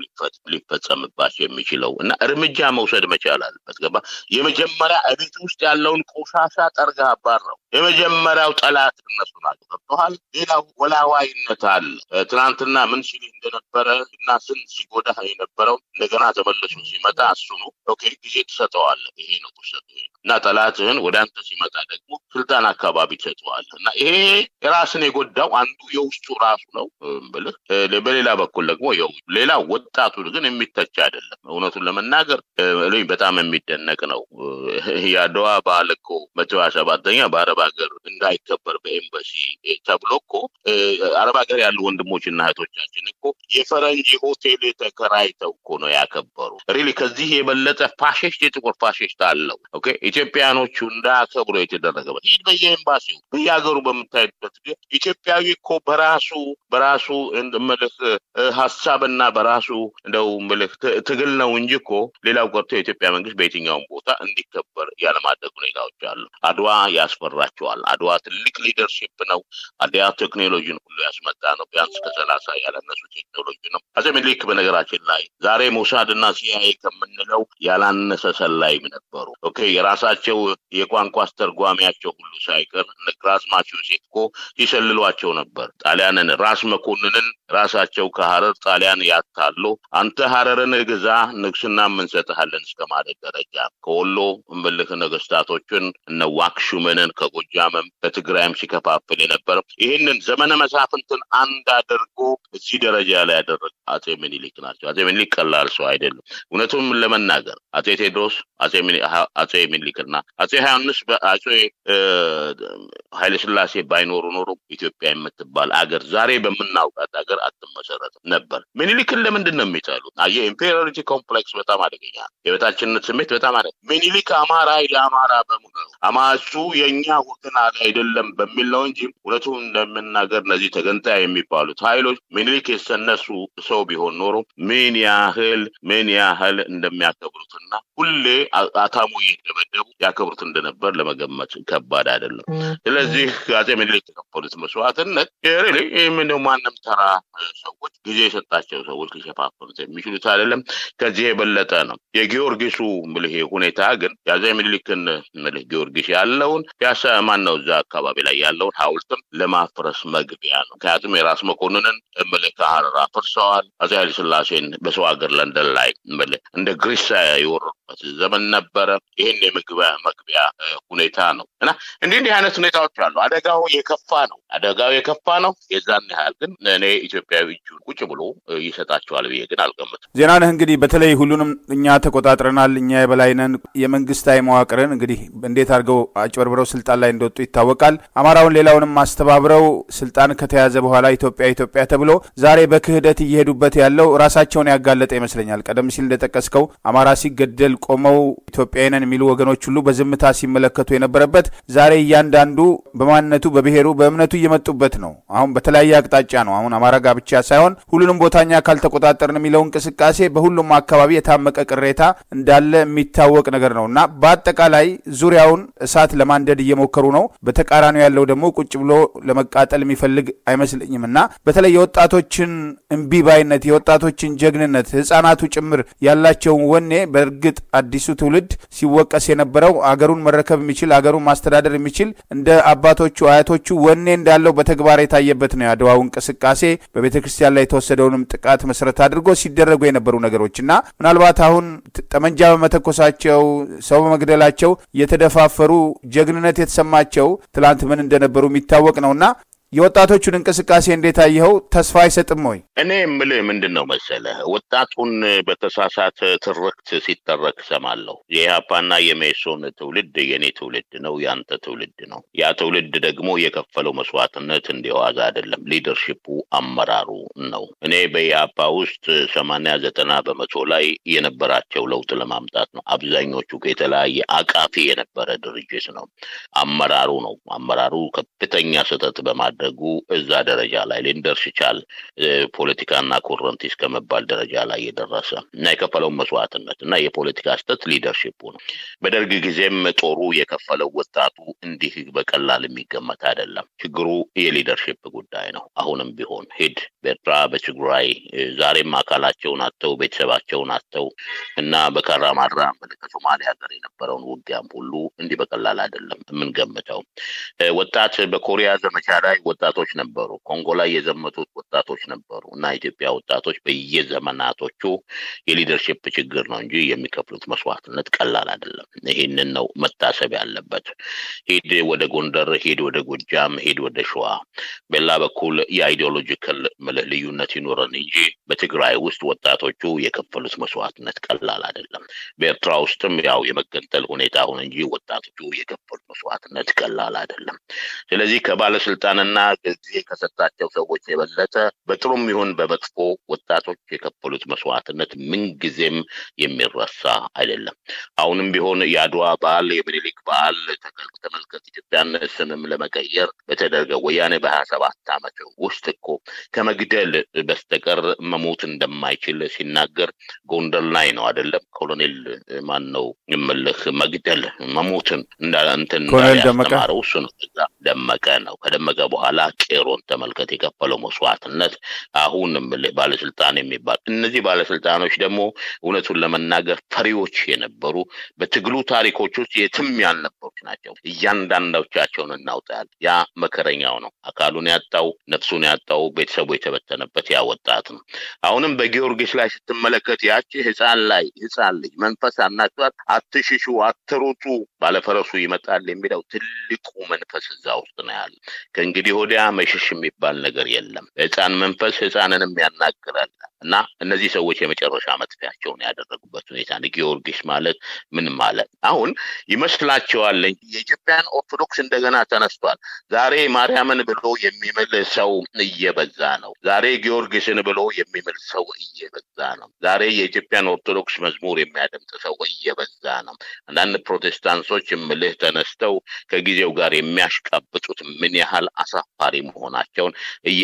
ሊፈጸምባቸው የሚችለው እና እርምጃ መውሰድ መቻል አለበት። ገባ የመጀመሪያ እቤት ውስጥ ያለውን ቆሻሻ ጠርጋ አባረው። የመጀመሪያው ጠላት እነሱ ናቸው። ገብተዋል። ሌላው ወላዋይነት አለ። ትናንትና ምን ሲል እንደነበረ እና ስን ሲጎዳ የነበረው እንደገና ተመልሶ ሲመጣ እሱኑ ኦኬ ጊዜ ትሰጠዋለህ። ይሄ ነው ውሰቱ እና ጠላትህን ወደ አንተ ሲመጣ ደግሞ ስልጣን አካባቢ ትሰጠዋለህ እና ይሄ የራስን የጎዳው አንዱ የውስጡ ራሱ ነው ብልህ፣ በሌላ በኩል ደግሞ ሌላ ወጣቱ ግን የሚተች አይደለም። እውነቱን ለመናገር በጣም የሚደነቅ ነው። የአድዋ በዓል እኮ መቶ ሀያ ሰባተኛ በአረብ ሀገር እንዳይከበር በኤምባሲ ተብሎ እኮ አረብ ሀገር ያሉ ወንድሞችና እህቶቻችን እኮ የፈረንጅ ሆቴል ተከራይተው እኮ ነው ያከበሩ። ሪሊ ከዚህ የበለጠ ፋሽስት የጥቁር ፋሽስት አለው። ኦኬ ኢትዮጵያኖቹ እንዳያከብሩ የተደረገበት ይህ በየኤምባሲው በየሀገሩ በምታይበት ኢትዮጵያዊ እኮ በራሱ በራሱ ምልህ ሀሳብና በራሱ እንደው ምልህ ትግል ነው እንጂ እኮ ሌላው ቀርቶ የኢትዮጵያ መንግስት በየትኛውም ቦታ እንዲከበር ያለማድረግ ሁኔታዎች አሉ። አድዋ ያስፈራቸዋል። አድዋ ትልቅ ሊደርሽፕ ነው። አድዋ ቴክኖሎጂን ሁሉ ያስመጣ ነው። ቢያንስ ከሰላሳ ያላነሱ ቴክኖሎጂ ነው። አፄ ምኒልክ በነገራችን ላይ ዛሬ ሞሳድ እና ሲአይኤ ከምንለው ያላነሰ ሰላይም ነበሩ። ኦኬ የራሳቸው የቋንቋ አስተርጓሚያቸው ሁሉ ሳይቀር ግራዝማች ዮሴፍ እኮ ሲሰልሏቸው ነበር። ጣሊያንን ራስ መኮንንን ራሳቸው ከሀረር ጣሊያን ያታሉ አንተ ሀረርን ግዛ ንግስና እንሰጥሃለን እስከ ማለት ደረጃ ከወሎ እምልክ ነገስታቶችን እነ ዋክሹመንን ከጎጃምም ከትግራይም ሲከፋፍል የነበረው ይህንን ዘመነ መሳፍንትን አንድ አድርጎ እዚህ ደረጃ ላይ ያደረገ አጼ ምኒልክ ናቸው። አጼ ምኒልክ ቀላል ሰው አይደሉም። እውነቱም ለመናገር አጼ ቴዎድሮስ፣ አጼ ምኒልክና አጼ ዮሐንስ አጼ ኃይለስላሴ ባይኖሩ ኖሮ ኢትዮጵያ የምትባል አገር ዛሬ በምናውቃት ሀገር አትመሰረትም ነበር። ምኒልክን ለምንድን ነው የሚጠሉት? የኢምፔሪዮሪቲ ኮምፕሌክስ በጣም አደገኛ፣ የበታችነት ስሜት በጣም አደ ምኒልክ አማራ ለአማራ በሙሉ ነው አማሱ የእኛ ወገን አይደለም በሚል ነው እንጂ እውነቱን እንደምናገር እነዚህ ተገንጣይ የሚባሉት ኃይሎች ምኒልክ የሰነሱ ሰው ቢሆን ኖሮ ምን ያህል ምን ያህል እንደሚያከብሩትና ሁሌ አታሞ እየደበደቡ ያከብሩት እንደነበር ለመገመት ከባድ አይደለም። ስለዚህ አጼ ምኒልክ የተከፈሉት መስዋዕትነት ምነው ማንም ተራ ሰዎች ጊዜ የሰጣቸው ሰዎች ሊሸፋፈኑት የሚችሉት አይደለም። ከዚህ የበለጠ ነው። የጊዮርጊሱ ምልህ ሁኔታ ግን የአጼ ምኒልክን ምልህ ጊዮርጊስ ያለውን ፒያሳ ማን ነው እዛ አካባቢ ላይ ያለውን ሐውልትም ለማፍረስ መግቢያ ነው። ምክንያቱም የራስ መኮንንን ምልህ ከሀረር አፍርሰዋል። አጼ ኃይለሥላሴን በሰው ሀገር ለንደን ላይ ምልህ እንደ ግሪሳ የወረዱበት ዘመን ነበረ። ይህን የመግቢያ መግቢያ ሁኔታ ነው እና እንዲህ እንዲህ አይነት ሁኔታዎች አሉ። አደጋው የከፋ ነው። አደጋው የከፋ ነው። የዛን ያህል ግን እኔ ኢትዮጵያዊ እጁን ቁጭ ብሎ ይሰጣቸዋል ብዬ ግን አልገምትም። ዜናነህ እንግዲህ በተለይ ሁሉንም እኛ ተቆጣጥረናል፣ እኛ የበላይነን የመንግስታዊ መዋቅርን እንግዲህ እንዴት አድርገው አጭበርብረው ስልጣን ላይ እንደወጡ ይታወቃል። አማራውን ሌላውንም አስተባብረው ስልጣን ከተያዘ በኋላ ኢትዮጵያ ኢትዮጵያ ተብሎ ዛሬ በክህደት እየሄዱበት ያለው ራሳቸውን ያጋለጠ ይመስለኛል። ቀደም ሲል እንደጠቀስከው አማራ ሲገደል ቆመው ኢትዮጵያዊነን የሚሉ ወገኖች ሁሉ በዝምታ ሲመለከቱ የነበረበት ዛሬ እያንዳንዱ በማንነቱ በብሔሩ በእምነቱ እየመጡበት ነው። አሁን በተለያየ አቅጣጫ ነው። አሁን አማራ ጋር ብቻ ሳይሆን ሁሉንም ቦታኛ ካልተቆጣጠርን የሚለው እንቅስቃሴ በሁሉም አካባቢ የታመቀ ቅሬታ እንዳለ የሚታወቅ ነገር ነው እና በአጠቃላይ ዙሪያውን እሳት ለማንደድ እየሞከሩ ነው። በተቃራኒው ያለው ደግሞ ቁጭ ብሎ ለመቃጠል የሚፈልግ አይመስለኝም እና በተለይ የወጣቱ የወጣቶችን እምቢባይነት፣ የወጣቶችን ጀግንነት፣ ህጻናቱ ጭምር ያላቸውን ወኔ በእርግጥ አዲሱ ትውልድ ሲወቀስ የነበረው አገሩን መረከብ የሚችል አገሩን ማስተዳደር የሚችል እንደ አባቶቹ አያቶቹ ወኔ እንዳለው በተግባር የታየበት ነው የአድዋው እንቅስቃሴ በቤተ ክርስቲያን ላይ የተወሰደውንም ጥቃት መሰረት አድርጎ ሲደረጉ የነበሩ ነገሮች እና ምናልባት አሁን ጠመንጃ በመተኮሳቸው ሰው በመግደላቸው የተደፋፈሩ ጀግንነት የተሰማቸው ትላንት ምን እንደነበሩ የሚታወቅ ነውና የወጣቶቹን እንቅስቃሴ እንዴት አየኸው? ተስፋ አይሰጥም ወይ? እኔ የምልህ ምንድን ነው መሰለህ፣ ወጣቱን በተሳሳተ ትርክት ሲተረክ ሰማለሁ። የኢህአፓና የሜሶን ትውልድ የኔ ትውልድ ነው፣ ያንተ ትውልድ ነው። ያ ትውልድ ደግሞ የከፈለው መስዋዕትነት እንዲዋዛ አይደለም። ሊደርሺፑ አመራሩ ነው። እኔ በኢህአፓ ውስጥ ሰማንያ ዘጠና በመቶ ላይ የነበራቸው ለውጥ ለማምጣት ነው። አብዛኞቹ የተለያየ አቃፊ የነበረ ድርጅት ነው። አመራሩ ነው። አመራሩ ከፍተኛ ስህተት በማድረግ ደጉ እዛ ደረጃ ላይ ሊንደርስ ይቻል ፖለቲካና ኮረንቲ እስከመባል ደረጃ ላይ የደረሰ እና የከፈለውን መስዋዕትነት እና የፖለቲካ ስህተት ሊደርሽፑ ነው። በደርግ ጊዜም ጦሩ የከፈለው ወጣቱ እንዲህ በቀላል የሚገመት አይደለም። ችግሩ የሊደርሽፕ ጉዳይ ነው። አሁንም ቢሆን ሂድ በኤርትራ በትግራይ ዛሬም አካላቸውን አጥተው ቤተሰባቸውን አጥተው እና በካራማራ ከሶማሌ ሀገር የነበረውን ውጊያም ሁሉ እንዲህ በቀላል አይደለም የምንገምተው። ወጣት በኮሪያ ዘመቻ ላይ ወጣቶች ነበሩ። ኮንጎ ላይ የዘመቱት ወጣቶች ነበሩ እና ኢትዮጵያ ወጣቶች በየዘመናቶቹ የሊደርሽፕ ችግር ነው እንጂ የሚከፍሉት መስዋዕትነት ቀላል አይደለም። ይህንን ነው መታሰብ ያለበት። ሂድ ወደ ጎንደር፣ ሂድ ወደ ጎጃም፣ ሂድ ወደ ሸዋ። በሌላ በኩል የአይዲዮሎጂካል ምልህ ልዩነት ይኖረን እንጂ በትግራይ ውስጥ ወጣቶቹ የከፈሉት መስዋዕትነት ቀላል አይደለም። በኤርትራ ውስጥም ያው የመገንጠል ሁኔታ ሆነ እንጂ ወጣቶቹ የከፈሉት መስዋዕትነት ቀላል አይደለም። ስለዚህ ከባለስልጣንና ጊዜ ከሰጣቸው ሰዎች የበለጠ በጥሩም ይሁን በመጥፎ ወጣቶች የከፈሉት መስዋዕትነት ምንጊዜም የሚረሳ አይደለም። አሁንም ቢሆን የአድዋ በዓል የምኒልክ በዓል ተመልከት። ኢትዮጵያን ስምም ለመቀየር በተደረገ ወያኔ በሀያ ሰባት ዓመት ውስጥ እኮ ከመግደል በስተቀር መሞት እንደማይችል ሲናገር ጎንደር ላይ ነው አይደለም? ኮሎኔል ማን ነው የምልህ መግደል መሞትን እንትን ያስተማረው እሱ ነው። ደመቀ ነው። ከደመቀ በኋላ ቄሮን ተመልከት የከፈለው መስዋዕትነት። አሁን የምልህ ባለስልጣን የሚባል እነዚህ ባለስልጣኖች ደግሞ እውነቱን ለመናገር ፈሪዎች የነበሩ በትግሉ ታሪኮች ውስጥ የትም ያልነበሩት ናቸው። እያንዳንዳቻቸውን እናውጣል። ያ መከረኛው ነው። አካሉን ያጣው ነፍሱን ያጣው ቤተሰቡ የተበተነበት ያ ወጣት ነው። አሁንም በጊዮርጊስ ላይ ስትመለከት ያቺ ህፃን ላይ ህፃን ልጅ መንፈስ አናቷት አትሽሹ፣ አትሩጡ፣ ባለፈረሱ ይመጣል የሚለው ትልቁ መንፈስ እዛ ውስጥ ነው ያለ። ከእንግዲህ ወዲያ መሸሽ የሚባል ነገር የለም። ህፃን መንፈስ ህፃንንም ያናግራል እና እነዚህ ሰዎች የመጨረሻ መጥፊያቸውን ያደረጉበት ሁኔታ ነው። ጊዮርጊስ ማለት ምን ማለት አሁን ይመስላቸዋል እንጂ የኢትዮጵያን ኦርቶዶክስ እንደገና ተነስቷል። ዛሬ ማርያምን ብሎ የሚምል ሰው እየበዛ ነው። ዛሬ ጊዮርጊስን ብሎ የሚምል ሰው እየበዛ ነው። ዛሬ የኢትዮጵያን ኦርቶዶክስ መዝሙር የሚያደምጥ ሰው እየበዛ ነው። አንዳንድ ፕሮቴስታንቶች ምልህ ተነስተው ከጊዜው ጋር የሚያሽቃብጡት ምን ያህል አሳፋሪ መሆናቸውን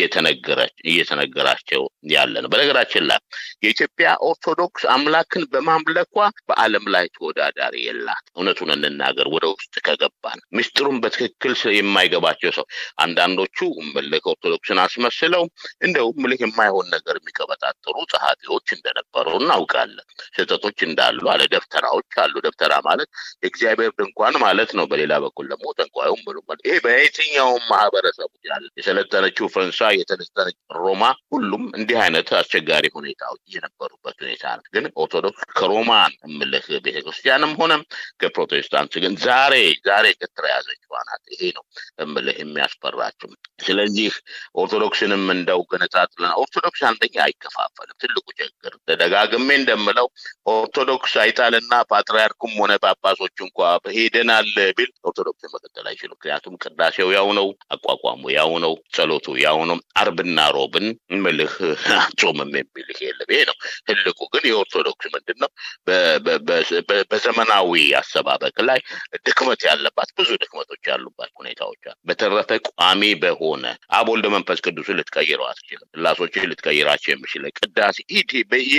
እየተነገራቸው ያለ ነው። በነገራችን ላይ የኢትዮጵያ ኦርቶዶክስ አምላክን በማምለኳ በዓለም ላይ ተወዳዳሪ የላት። እውነቱን እንናገር፣ ወደ ውስጥ ከገባን ምስጢሩን በትክክል የማይገባቸው ሰው አንዳንዶቹ ምልክ ኦርቶዶክስን አስመስለው እንደው ምልክ የማይሆን ነገር የሚቀበጣጥሩ ጸሐፊዎች እንደነበሩ እናውቃለን። ስህተቶች እንዳሉ አለ። ደብተራዎች አሉ። ደብተራ ማለት የእግዚአብሔር ድንኳን ማለት ነው። በሌላ በኩል ደግሞ ጠንቋዩም ብሎ ይሄ በየትኛውም ማህበረሰቡ ያለ የሰለጠነችው ፈረንሳይ፣ የሰለጠነች ሮማ፣ ሁሉም እንዲህ አይነት አስቸጋሪ ሁኔታዎች የነበሩበት ሁኔታ ነው። ግን ኦርቶዶክስ ከሮማን እምልህ ቤተክርስቲያንም ሆነ ከፕሮቴስታንት ግን ዛሬ ዛሬ ከተያዘችዋ ናት። ይሄ ነው እምልህ የሚያስፈራችው። ስለዚህ ኦርቶዶክስንም እንደው ገነጣጥለን ኦርቶዶክስ አንደኛ አይከፋፈልም። ትልቁ ችግር ተደጋግሜ እንደምለው ኦርቶዶክስ አይጣልና ፓትርያርኩም ሆነ ጳጳሶች እንኳ ሄደናል ቢል ኦርቶዶክስን መቀጠል አይችሉም። ምክንያቱም ቅዳሴው ያው ነው፣ አቋቋሙ ያው ነው፣ ጸሎቱ ያው ነው። አርብና ሮብን ምልህ አጾምም የሚል ይሄ የለም። ይሄ ነው ትልቁ። ግን የኦርቶዶክስ ምንድን ነው በዘመናዊ አሰባበቅ ላይ ድክመት ያለባት ብዙ ድክመቶች ያሉባት ሁኔታዎች አሉ። በተረፈ ቋሚ በሆነ አብ ወልድ መንፈስ ቅዱስን ልትቀይረው አትችልም። ስላሶችን ልትቀይራቸው የሚችል ቅዳሴ ኢቲ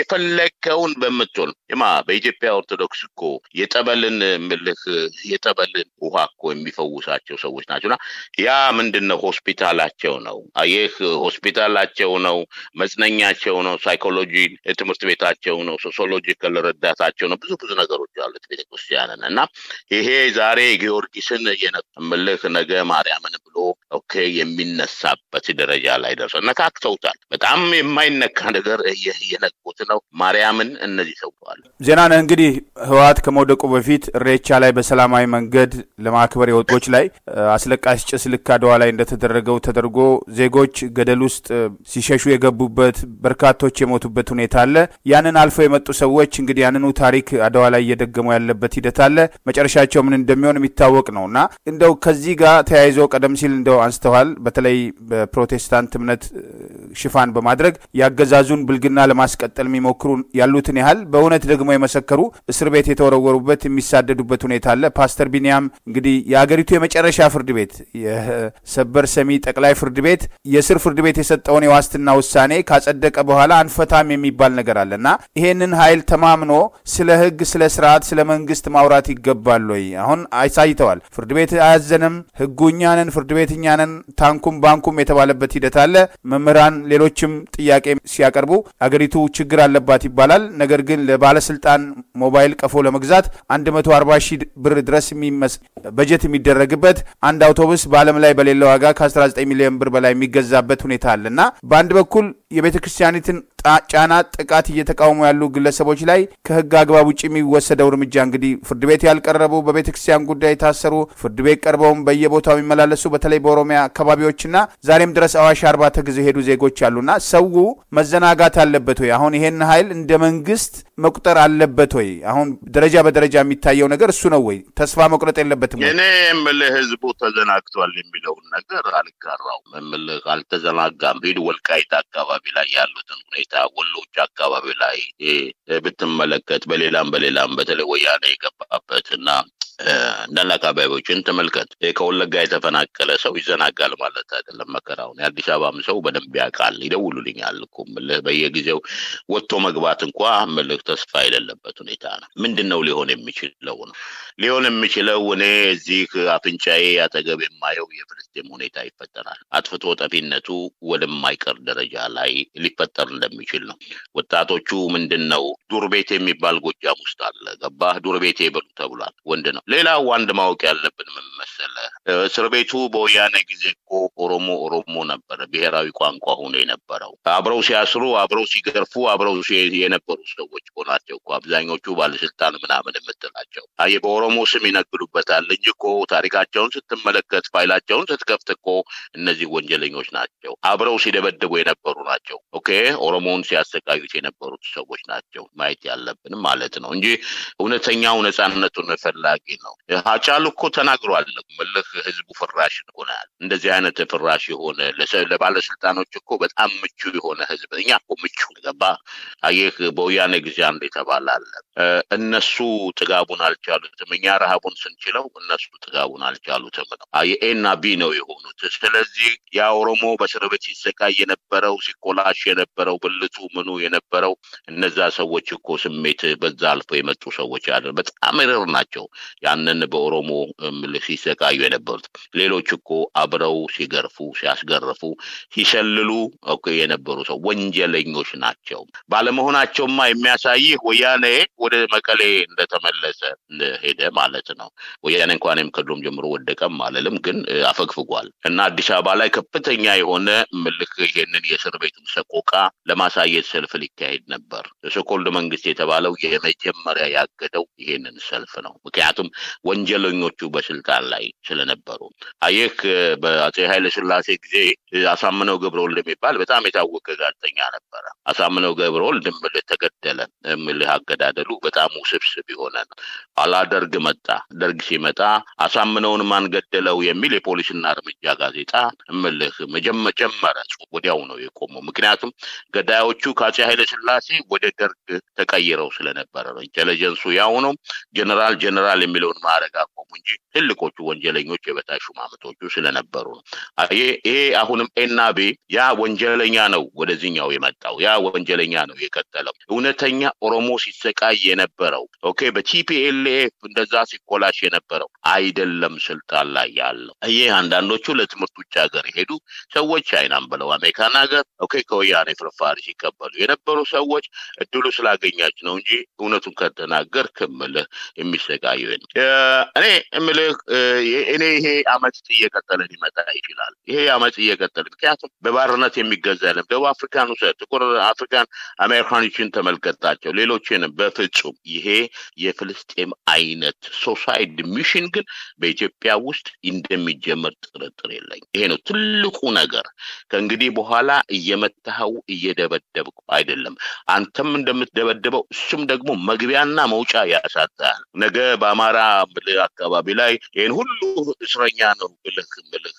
የፈለግከውን በምትሆን ማ በኢትዮጵያ ኦርቶዶክስ እኮ የጠበልን ምልህ የጠበልን ውሃ እኮ የሚፈውሳቸው ሰዎች ናቸውና ያ ምንድን ነው ሆስፒታላቸው ነው። ይህ ሆስፒታላቸው ነው፣ መጽነኛቸው ነው፣ ሳይኮሎጂ ትምህርት ቤታቸው ነው፣ ሶሲዮሎጂካል ረዳታቸው ነው። ብዙ ብዙ ነገሮች አሉት ቤተክርስቲያንን እና ይሄ ዛሬ ጊዮርጊስን የምልህ ነገ ማርያምን ብሎ ኦኬ የሚነሳበት ደረጃ ላይ ደርሰው ነካክተውታል። በጣም የማይነካ ነገር እየነቁት ነው። ማርያምን እነዚህ ሰውተዋል። ዜናነህ እንግዲህ ህወሓት ከመውደቁ በፊት እሬቻ ላይ በሰላማዊ መንገድ ለማክበር የወጦች ላይ አስለቃሽ ጭስ ልክ አድዋ ላይ እንደተደረገው ተደርጎ ዜጎች ገደል ውስጥ ሲሸሹ የገቡበት በርካቶች የሞቱበት ሁኔታ አለ። ያንን አልፈው የመጡ ሰዎች እንግዲህ ያንኑ ታሪክ አድዋ ላይ እየደገሙ ያለበት ሂደት አለ። መጨረሻቸው ምን እንደሚሆን የሚታወቅ ነው እና እንደው ከዚህ ጋር ተያይዞ ቀደም ሲል እንደው አንስተዋል። በተለይ በፕሮቴስታንት እምነት ሽፋን በማድረግ የአገዛዙን ብልግና ለማስቀጠል የሚሞክሩ ያሉትን ያህል በእውነት ደግሞ የመሰከሩ እስር ቤት የተወረወሩበት የሚሳደዱበት ሁኔታ አለ። ፓስተር ቢንያም እንግዲህ የአገሪቱ የመጨረሻ ፍርድ ቤት የሰበር ሰሚ ጠቅላይ ፍርድ ቤት የስር ፍርድ ቤት የሰጠውን የዋስትና ውሳኔ ካጸደቀ በኋላ አንፈታም የሚባል ነገር አለ እና ይሄንን ኃይል ተማምኖ ስለ ህግ፣ ስለ ስርዓት፣ ስለ መንግስት ማውራት ይገባል ወይ? አሁን አሳይተዋል። ፍርድ ቤት አያዘንም፣ ህጉ እኛ ነን፣ ፍርድ ቤት እኛ ነን፣ ታንኩም ባንኩም የተባለበት ሂደት አለ። መምህራን፣ ሌሎችም ጥያቄ ሲያቀርቡ አገሪቱ ችግር አለባት ይባላል። ነገር ግን ለባለስልጣን ሞባይል ቀፎ ለመግዛት 140 ሺህ ብር ድረስ በጀት የሚደረግበት አንድ አውቶቡስ በዓለም ላይ በሌለ ዋጋ ከ19 ሚሊዮን ብር በላይ የሚገዛበት ሁኔታ አለ እና በአንድ በኩል የቤተ ክርስቲያኒትን ጫና ጥቃት እየተቃወሙ ያሉ ግለሰቦች ላይ ከህግ አግባብ ውጭ የሚወሰደው እርምጃ እንግዲህ ፍርድ ቤት ያልቀረቡ በቤተ ክርስቲያን ጉዳይ የታሰሩ ፍርድ ቤት ቀርበውም በየቦታው የሚመላለሱ በተለይ በኦሮሚያ አካባቢዎችና ዛሬም ድረስ አዋሽ አርባ ተጊዜው የሄዱ ዜጎች አሉና ሰው መዘናጋት አለበት ወይ? አሁን ይሄን ኃይል እንደ መንግስት መቁጠር አለበት ወይ? አሁን ደረጃ በደረጃ የሚታየው ነገር እሱ ነው ወይ? ተስፋ መቁረጥ የለበትም ወይ? እኔ የምልህ ህዝቡ ተዘናግቷል የሚለውን ነገር አልጋራውም። የምልህ አልተዘናጋም። ሂድ ወልቃይት አካባቢ ላይ ያሉትን ሁኔታ ወሎች አካባቢ ላይ ብትመለከት በሌላም በሌላም በተለይ ወያኔ የገባበት እና እንዳለ አካባቢዎችን ተመልከት። ከወለጋ የተፈናቀለ ሰው ይዘናጋል ማለት አይደለም መከራውን። የአዲስ አበባም ሰው በደንብ ያውቃል። ይደውሉልኛል እኮ ምልህ በየጊዜው ወጥቶ መግባት እንኳ ምልህ ተስፋ የሌለበት ሁኔታ ነው። ምንድን ነው ሊሆን የሚችለው ነው ሊሆን የሚችለው እኔ እዚህ አፍንጫዬ አጠገብ የማየው የፍልስጤም ሁኔታ ይፈጠራል። አጥፍቶ ጠፊነቱ ወደማይቀር ደረጃ ላይ ሊፈጠር እንደሚችል ነው። ወጣቶቹ ምንድን ነው ዱር ቤቴ የሚባል ጎጃም ውስጥ አለ። ገባህ? ዱር ቤቴ በሉ ተብሏል። ወንድ ነው። ሌላው አንድ ማወቅ ያለብን ምን መሰለህ፣ እስር ቤቱ በወያኔ ጊዜ እኮ ኦሮሞ ኦሮሞ ነበረ ብሔራዊ ቋንቋ ሆኖ የነበረው። አብረው ሲያስሩ፣ አብረው ሲገርፉ፣ አብረው የነበሩ ሰዎች እኮ ናቸው እኮ አብዛኞቹ ባለስልጣን ምናምን የምትላቸው። አይ በኦሮሞ ስም ይነግዱበታል እንጂ እኮ ታሪካቸውን ስትመለከት፣ ፋይላቸውን ስትከፍት እኮ እነዚህ ወንጀለኞች ናቸው። አብረው ሲደበድቡ የነበሩ ናቸው። ኦኬ ኦሮሞውን ሲያሰቃዩት የነበሩት ሰዎች ናቸው ማየት ያለብን ማለት ነው እንጂ እውነተኛው ነጻነቱን ፈላጊ ነው። ሀጫሉ እኮ ተናግሯል። ምልህ ህዝቡ ፍራሽ ሆናል። እንደዚህ አይነት ፍራሽ የሆነ ለባለስልጣኖች እኮ በጣም ምቹ የሆነ ህዝብ እኛ እኮ ምቹ ገባ። አየህ በወያኔ ጊዜ አንድ የተባለ አለ። እነሱ ጥጋቡን አልቻሉትም፣ እኛ ረሃቡን ስንችለው እነሱ ጥጋቡን አልቻሉትም ነው። የኤና ቢ ነው የሆኑት። ስለዚህ ያ ኦሮሞ በእስር ቤት ሲሰቃይ የነበረው ሲኮላሽ የነበረው ብልቱ ምኑ የነበረው እነዛ ሰዎች እኮ ስሜት በዛ አልፎ የመጡ ሰዎች አለ በጣም ርር ናቸው። ያንን በኦሮሞ ምልህ ሲሰቃዩ የነበሩት ሌሎች እኮ አብረው ሲገርፉ ሲያስገርፉ ሲሸልሉ እኮ የነበሩ ሰው ወንጀለኞች ናቸው። ባለመሆናቸውማ የሚያሳይህ ወያኔ ወደ መቀሌ እንደተመለሰ ሄደ ማለት ነው። ወያኔ እንኳንም ከድሮም ጀምሮ ወደቀም አልልም፣ ግን አፈግፍጓል እና አዲስ አበባ ላይ ከፍተኛ የሆነ ምልክ ይሄንን የእስር ቤቱን ሰቆቃ ለማሳየት ሰልፍ ሊካሄድ ነበር። ሶኮልድ መንግስት የተባለው የመጀመሪያ ያገደው ይሄንን ሰልፍ ነው። ምክንያቱም ወንጀለኞቹ በስልጣን ላይ ስለነበሩ። አየህ በአጼ ኃይለ ሥላሴ ጊዜ አሳምነው ገብረወልድ የሚባል በጣም የታወቀ ጋዜጠኛ ነበረ። አሳምነው ገብረወልድ ጀነራል እምልህ ተገደለ እምልህ አገዳደሉ በጣም ውስብስብ የሆነ ነው። ኋላ ደርግ መጣ። ደርግ ሲመጣ አሳምነውን ማን ገደለው የሚል የፖሊስና እርምጃ ጋዜጣ እምልህ መጀመረ ወዲያው ነው የቆመው። ምክንያቱም ገዳዮቹ ከአፄ ኃይለ ሥላሴ ወደ ደርግ ተቀይረው ስለነበረ ነው። ኢንቴሊጀንሱ ያው ነው። ጀነራል ጀነራል የሚለውን ማዕረግ አቆሙ እንጂ ትልቆቹ ወንጀለኞች የበታች ሹማምንቶቹ ስለነበሩ ነው። ይሄ አሁንም ኤና ቤ ያ ወንጀለኛ ነው ወደዚህኛው የመጣው ያ ወንጀለኛ ነው የቀጠለው። እውነተኛ ኦሮሞ ሲሰቃይ የነበረው ኦኬ፣ በቲፒኤልኤፍ እንደዛ ሲኮላሽ የነበረው አይደለም ስልጣን ላይ ያለው። ይህ አንዳንዶቹ ለትምህርት ውጭ ሀገር የሄዱ ሰዎች አይናም ብለው አሜሪካን ሀገር ኦኬ ከወያኔ ፍርፋሪ ሲቀበሉ የነበሩ ሰዎች እድሉ ስላገኛች ነው እንጂ እውነቱን ከተናገር ክምልህ የሚሰቃዩ እኔ እምልህ እኔ ይሄ አመፅ እየቀጠለ ሊመጣ ይችላል። ይሄ አመፅ እየቀጠለ ምክንያቱም በባርነት የሚገዛ የለም። ደቡብ አፍሪካን ውሰድ፣ ጥቁር አፍሪካን አሜሪካኖችን ተመልከታቸው፣ ሌሎችንም በፍጹም ይሄ የፍልስጤም አይነት ሶሳይድ ሚሽን ግን በኢትዮጵያ ውስጥ እንደሚጀመር ጥርጥር የለኝ። ይሄ ነው ትልቁ ነገር። ከእንግዲህ በኋላ እየመታኸው እየደበደብኩ አይደለም። አንተም እንደምትደበድበው እሱም ደግሞ መግቢያና መውጫ ያሳጣል። ነገ በአማራ አካባቢ ላይ ይህን ሁሉ እስረኛ ነው ብልህ ብልህ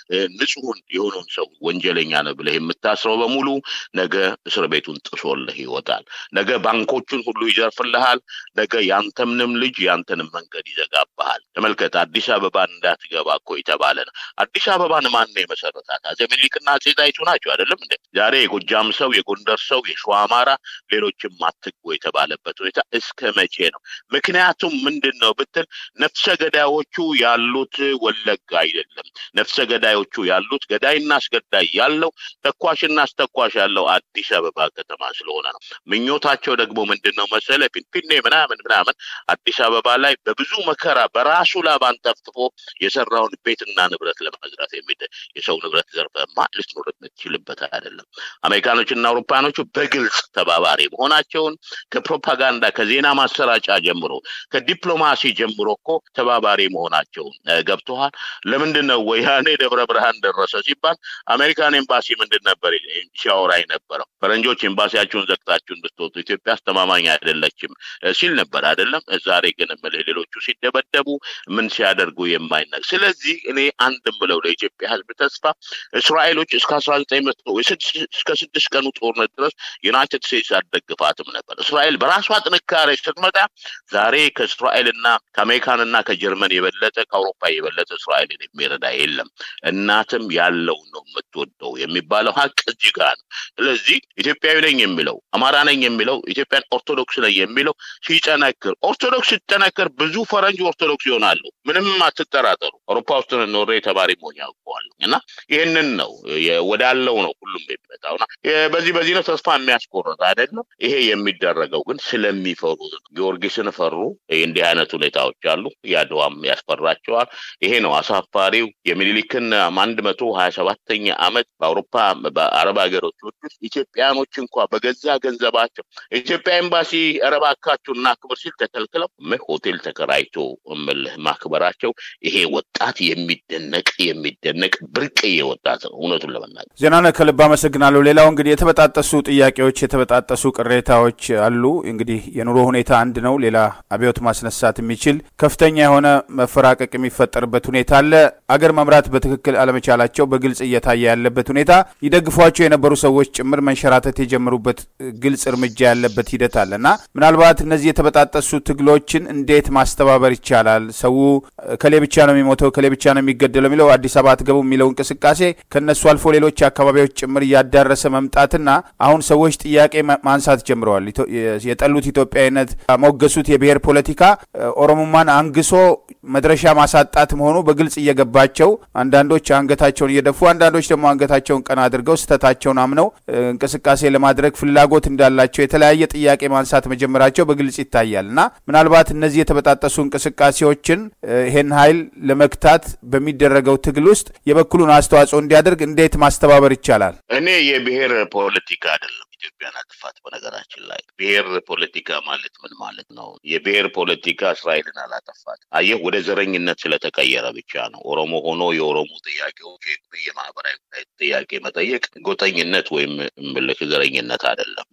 ንጹሑን የሆነውን ሰው ወንጀለኛ ነው ብለህ የምታስረው በሙሉ ነገ እስር ቤቱን ጥሶልህ ይወጣል። ነገ ባንኮቹን ሁሉ ይዘርፍልሃል። ነገ ያንተምንም ልጅ ያንተንም መንገድ ይዘጋብሃል። ተመልከት፣ አዲስ አበባን እንዳትገባ እኮ የተባለ ነው። አዲስ አበባን ማን ነው የመሰረታት? አፄ ምኒልክና አፄ ጣይቱ ናቸው አይደለም እንዴ? ዛሬ የጎጃም ሰው፣ የጎንደር ሰው፣ የሸዋ አማራ፣ ሌሎችም አትግቡ የተባለበት ሁኔታ እስከ መቼ ነው? ምክንያቱም ምንድን ነው ብትል ነፍሰ ገዳዮቹ ያሉት ወለጋ አይደለም። ነፍሰ ገዳዮቹ ያሉት ገዳይና አስገዳይ ያለው ተኳሽና አስተኳሽ ያለው አዲስ አበባ ከተማ ስለሆነ ነው። ምኞታቸው ደግሞ ምንድን ነው መሰለ ፊንፊኔ ምናምን ምናምን አዲስ አበባ ላይ በብዙ መከራ በራሱ ላብ አንጠፍጥፎ የሰራውን ቤትና ንብረት ለመዝራት የሚደ የሰው ንብረት ዘርፈማ ልትኖር የምትችልበት አይደለም። አሜሪካኖችና አውሮፓኖቹ በግልጽ ተባባሪ መሆናቸውን ከፕሮፓጋንዳ ከዜና ማሰራጫ ጀምሮ ከዲፕሎማሲ ጀምሮ እኮ ተባባሪ መሆናቸውን ገብተዋል። ለምንድን ነው ወያኔ ደብረ ብርሃን ደረሰ ሲባል አሜሪካን ኤምባሲ ምንድን ነበር ሲያወራ የነበረው? ፈረንጆች ኤምባሲያችሁን ዘግታችሁ እንድትወጡ ኢትዮጵያ አስተማማኝ አይደለችም ሲል ነበር አይደለም። ዛሬ ግን እምልህ ሌሎቹ ሲደበደቡ ምን ሲያደርጉ የማይነግ ስለዚህ እኔ አንድ ብለው ለኢትዮጵያ ሕዝብ ተስፋ እስራኤሎች እስከ አስራ ዘጠኝ መቶ እስከ ስድስት ቀኑ ጦርነት ድረስ ዩናይትድ ስቴትስ አልደግፋትም ነበር። እስራኤል በራሷ ጥንካሬ ስትመጣ ዛሬ ከእስራኤልና ከአሜሪካንና ከጀርመን የበለጠ ከአውሮፓ የበለጠ እስራኤልን የሚረዳ የለም። እናትም ያለው ነው የምትወደው የሚባለው ሀቅ እዚህ ጋር ነው። ስለዚህ ኢትዮጵያዊ ነኝ የሚለው አማራ ነኝ የሚለው ኢትዮጵያን ኦርቶዶክስ ነኝ የሚለው ሲጠነክር፣ ኦርቶዶክስ ሲጠነክር ብዙ ፈረንጅ ኦርቶዶክስ ይሆናሉ። ምንም አትጠራጠሩ። አውሮፓ ውስጥ ኖሬ ተማሪ መሆን ያውቀዋል እና ይህንን ነው ወዳለው ነው ሁሉም የሚመጣውና በዚህ በዚህ ነው ተስፋ የሚያስቆርጥ አይደለም። ይሄ የሚደረገው ግን ስለሚፈሩ ጊዮርጊስን ፈሩ። እንዲህ አይነት ሁኔታዎች አሉ። የአድዋም ያስፈራቸዋል። ይሄ ነው አሳፋሪው የሚኒሊክን አንድ መቶ ሀያ ሰባተኛ ዓመት በአውሮፓ በአረብ ሀገሮች ውስጥ ኢትዮጵያኖች እንኳ በገዛ ገንዘባቸው ኢትዮጵያ ኤምባሲ እረባካችሁ እና ክብር ሲል ተከልክለው ሆቴል ተከራይቶ እምልህ ማክበራቸው ይሄ ወጣት የሚደነቅ የሚደነቅ ብርቅዬ ወጣት ነው። እውነቱን ለመናገር ዜናነ ከልብ አመሰግናለሁ። ሌላው እንግዲህ የተበጣጠሱ ጥያቄዎች፣ የተበጣጠሱ ቅሬታዎች አሉ። እንግዲህ የኑሮ ሁኔታ አንድ ነው። ሌላ አብዮት ማስነሳት የሚችል ከፍተኛ የሆነ መፈራቀቅ የሚፈጠርበት ሁኔታ አለ። አገር መምራት በትክክል አለመቻላቸው በግልጽ እየታየ ያለበት ሁኔታ ይደግፏቸው የነበሩ ሰዎች ጭምር መንሸራተት የጀመሩበት ግልጽ እርምጃ ያለበት ሂደት አለ እና ምናልባት እነዚህ የተበጣጠሱ ትግሎችን እንዴት ማስተባበር ይቻላል? ሰው ከሌ ብቻ ነው የሚሞተው ከሌ ብቻ ነው የሚገደለው የሚለው አዲስ አበባ አትገቡ የሚለው እንቅስቃሴ ከነሱ አልፎ ሌሎች አካባቢዎች ጭምር እያዳረሰ መምጣትና አሁን ሰዎች ጥያቄ ማንሳት ጀምረዋል። የጠሉት ኢትዮጵያዊነት ሞገሱት የብሔር ፖለቲካ ኦሮሞማን አንግሶ መድረሻ ማሳጣት መሆኑ በግልጽ እየገባቸው አንዳንዶች አንገታቸውን እየደፉ አንዳንዶች ደግሞ አንገታቸውን ቀና አድርገው ስህተታቸውን አምነው እንቅስቃሴ ለማድረግ ፍላጎት እንዳላቸው የተለያየ ጥያቄ ማንሳት መጀመራቸው በግልጽ ይታያል እና ምናልባት እነዚህ የተበጣጠሱ እንቅስቃሴዎችን ይህን ኃይል ለመግታት በሚደረገው ትግል ውስጥ የበኩሉን አስተዋጽኦ እንዲያደርግ እንዴት ማስተባበር ይቻላል? እኔ የብሔር ፖለቲካ አይደለም ኢትዮጵያን አጥፋት። በነገራችን ላይ ብሔር ፖለቲካ ማለት ምን ማለት ነው? የብሔር ፖለቲካ እስራኤልን አላጠፋት። አየህ፣ ወደ ዘረኝነት ስለተቀየረ ብቻ ነው። ኦሮሞ ሆኖ የኦሮሞ ጥያቄዎች የማህበራዊ ጥያቄ መጠየቅ ጎጠኝነት ወይም ምልክ ዘረኝነት አይደለም።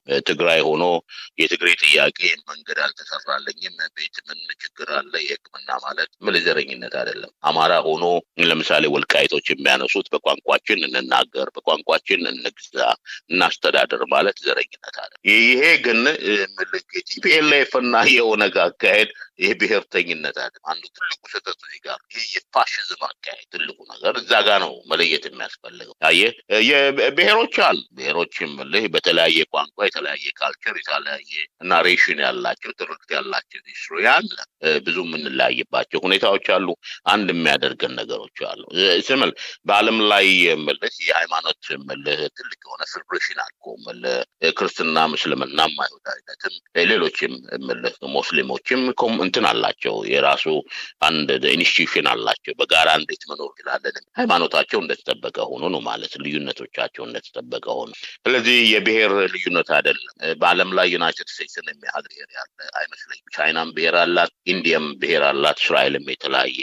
ትግራይ ሆኖ የትግሬ ጥያቄ መንገድ አልተሰራለኝም፣ ቤት ምን ችግር አለ፣ የሕክምና ማለት ምን ዘረኝነት አይደለም። አማራ ሆኖ ለምሳሌ ወልቃይቶች የሚያነሱት በቋንቋችን እንናገር፣ በቋንቋችን እንግዛ፣ እናስተዳደር ማለት ዘረኝነት አለ። ይሄ ግን ቲፒኤልኤፍ እና የኦነግ አካሄድ ይሄ ብሔርተኝነት አለ። አንዱ ትልቁ ስህተት እዚህ ጋር ይሄ የፋሽዝም አካሄድ ትልቁ ነገር እዛ ጋ ነው መለየት የሚያስፈልገው። አየህ ብሔሮች አሉ። ብሔሮች የምልህ በተለያየ ቋንቋ የተለያየ ካልቸር የተለያየ ናሬሽን ያላቸው ትርክት ያላቸው ሂስትሪ አለ። ብዙ የምንለያይባቸው ሁኔታዎች አሉ። አንድ የሚያደርገን ነገሮች አሉ። ስምል በዓለም ላይ የምልህ የሃይማኖት የምልህ ትልቅ የሆነ ፌዴሬሽን አልኮ የምልህ ክርስትናም፣ እስልምናም፣ አይሁዳዊነትም ሌሎችም የምልህ ሙስሊሞችም እንትን አላቸው የራሱ አንድ ኢንስቲትዩሽን አላቸው። በጋራ እንዴት መኖር ይችላለን? ሃይማኖታቸው እንደተጠበቀ ሆኖ ነው ማለት ልዩነቶቻቸው እንደተጠበቀ ሆኖ። ስለዚህ የብሔር ልዩነት አይደለም። በዓለም ላይ ዩናይትድ ስቴትስን የሚያህል ብሔር ያለ አይመስለኝም። ቻይናም ብሔር አላት፣ ኢንዲያም ብሔር አላት፣ እስራኤልም የተለያየ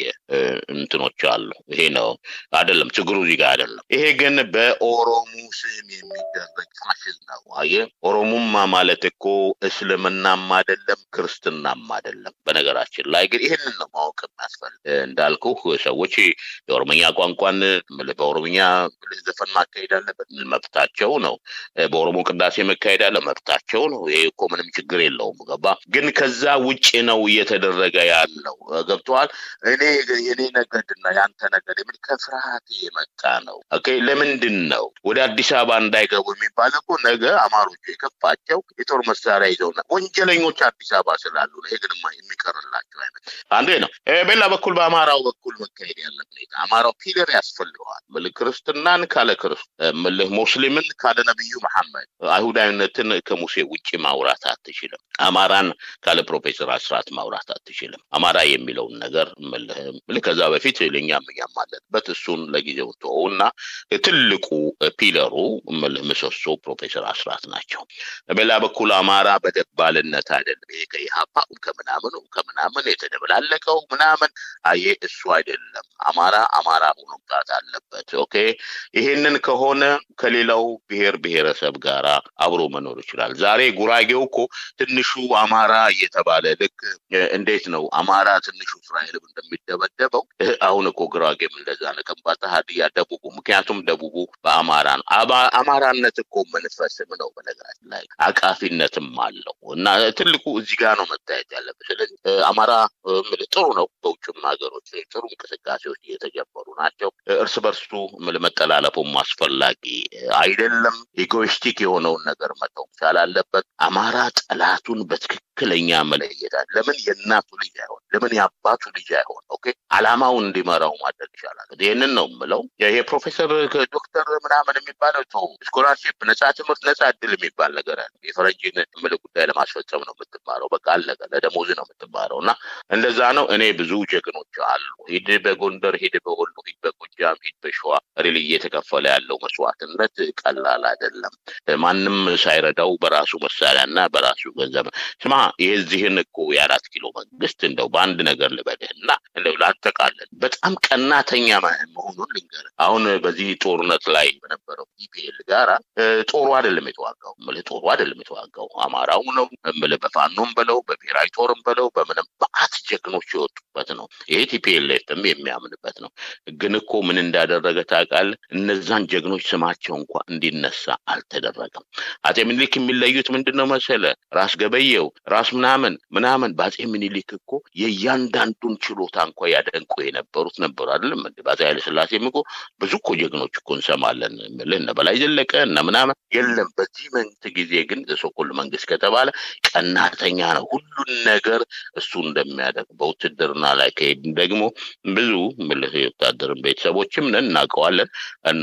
እንትኖች አሉ። ይሄ ነው አይደለም ችግሩ እዚህ ጋር አይደለም። ይሄ ግን በኦሮሞ ስም የሚደረግ ፋሽዝም ነው። አየህ ኦሮሙማ ማለት እኮ እስልምናም አይደለም ክርስትናም አይደለም። በነገራችን ላይ ግን ይህንን ነው ማወቅ የሚያስፈልግ። እንዳልኩ ሰዎች የኦሮምኛ ቋንቋን በኦሮምኛ ዘፈን ማካሄድ አለበት መብታቸው ነው። በኦሮሞ ቅዳሴ መካሄድ አለ መብታቸው ነው። ይሄ እኮ ምንም ችግር የለውም። ገባ ግን ከዛ ውጭ ነው እየተደረገ ያለው ገብተዋል። እኔ የኔ ነገድና ያንተ ነገድ የምን ከፍርሃት የመጣ ነው። ኦኬ ለምንድን ነው ወደ አዲስ አበባ እንዳይገቡ የሚባል እኮ ነገ አማሮቹ የከፋቸው የጦር መሳሪያ ይዘውና ወንጀለኞች አዲስ አበባ ስላሉ ነው። ይሄ ግን የሚቀርላቸው አይነት አንዱ ነው። በሌላ በኩል በአማራው በኩል መካሄድ ያለ ሁኔታ አማራው ፒለር ያስፈልገዋል። ምልህ ክርስትናን ካለ ክርስ ምልህ ሙስሊምን ካለ ነቢዩ መሐመድ አይሁዳዊነትን ከሙሴ ውጭ ማውራት አትችልም። አማራን ካለ ፕሮፌሰር አስራት ማውራት አትችልም። አማራ የሚለውን ነገር ምልህ ከዛ በፊት ለእኛም እኛም አለንበት እሱን ለጊዜው ተወውና ትልቁ ፒለሩ ምልህ ምሰሶ ፕሮፌሰር አስራት ናቸው። በሌላ በኩል አማራ በደባልነት አይደለም። ይሄ ከኢህአፓ ከምናምኑ ከምናምን የተደበላለቀው ምናምን አየ እሱ አይደለም። አማራ አማራ ሆኖ መምጣት አለበት። ኦኬ ይሄንን ከሆነ ከሌላው ብሔር ብሔረሰብ ጋር አብሮ መኖር ይችላል። ዛሬ ጉራጌው እኮ ትንሹ አማራ እየተባለ ልክ እንዴት ነው አማራ ትንሹ እስራኤልም እንደሚደበደበው አሁን እኮ ጉራጌም እንደዛ ነው። ከምባታ፣ ሀዲያ፣ ደቡቡ ምክንያቱም ደቡቡ በአማራ ነው። አማራነት እኮ መንፈስም ነው በነገራችን ላይ አቃፊነትም አለው እና ትልቁ እዚህ ጋር ነው መታየት ያለበት። ስለዚህ አማራ ጥሩ ነው። በውጭም ሀገሮች ጥሩ እንቅስቃሴዎች እየተጀመሩ ናቸው። እርስ በርሱ መጠላለፉም አስፈላጊ አይደለም። ኢጎይስቲክ የሆነውን ነገር መተው መቻል አለበት። አማራ ጠላቱን በትክክለኛ መለየታል። ለምን የእናቱ ልጅ አይሆን? ለምን የአባቱ ልጅ አይሆን? ኦኬ አላማው እንዲመራው ማድረግ ይቻላል። ይህንን ነው የምለው። ይሄ ፕሮፌሰር ዶክተር ምናምን የሚባለው ተው፣ ስኮላርሺፕ፣ ነጻ ትምህርት፣ ነጻ እድል የሚባል ነገር አለ። የፈረንጅን ምል ጉዳይ ለማስፈጸም ነው የምትማረው። በቃ አለቀ። ለደሞዝ ነው የምትማረው እና እንደዛ ነው። እኔ ብዙ ጀግኖች አሉ። ሂድ በጎንደር፣ ሂድ በወሎ፣ ሂድ በጎጃም፣ ሂድ በሸዋ ሪል እየተከፈለ ያለው መስዋዕትነት ቀላል አይደለም። ማንም ሳይረዳው በራሱ መሳሪያና በራሱ ገንዘብ ስማ፣ የዚህን እኮ የአራት ኪሎ መንግስት እንደው በአንድ ነገር ልበልህና እንደው ላጠቃለን በጣም ቀናተኛ መሆኑን ልንገርህ። አሁን በዚህ ጦርነት ላይ በነበረው ኢፒኤል ጋራ ጦሩ አይደለም የተዋጋው፣ እምልህ ጦሩ አይደለም የተዋጋው አማራው ነው እምልህ በፋኖም በለው በብሔራዊ ጦርም በለው በምንም በአት ጀግኖች የወጡበት ነው። ይሄ ቲፒኤልኤፍም የሚያምንበት ነው። ግን እኮ ምን እንዳደረገ ታውቃለህ? እነዛን ጀግኖች ስማቸው እንኳ እንዲነሳ አልተደረገም። አጼ ምኒልክ የሚለዩት ምንድን ነው መሰለ? ራስ ገበየው ራስ ምናምን ምናምን በአጼ ምኒልክ እኮ የእያንዳንዱን ችሎታ እንኳ ያደንቁ የነበሩት ነበሩ አይደለም። በአጼ ኃይለስላሴም እኮ ብዙ እኮ ጀግኖች እኮ እንሰማለን። ምልህ እነ በላይ ዘለቀ እነ ምናምን የለም። በዚህ መንግስት ጊዜ ግን ሶኮል መንግስት ከተባለ ቀናተኛ ነው። ሁሉን ነገር እሱ እንደሚያደርግ በውትድርና ላይ ከሄድን ደግሞ ብዙ ምልህ የወታደርን ቤተሰቦችም ነን እናውቀዋለን እና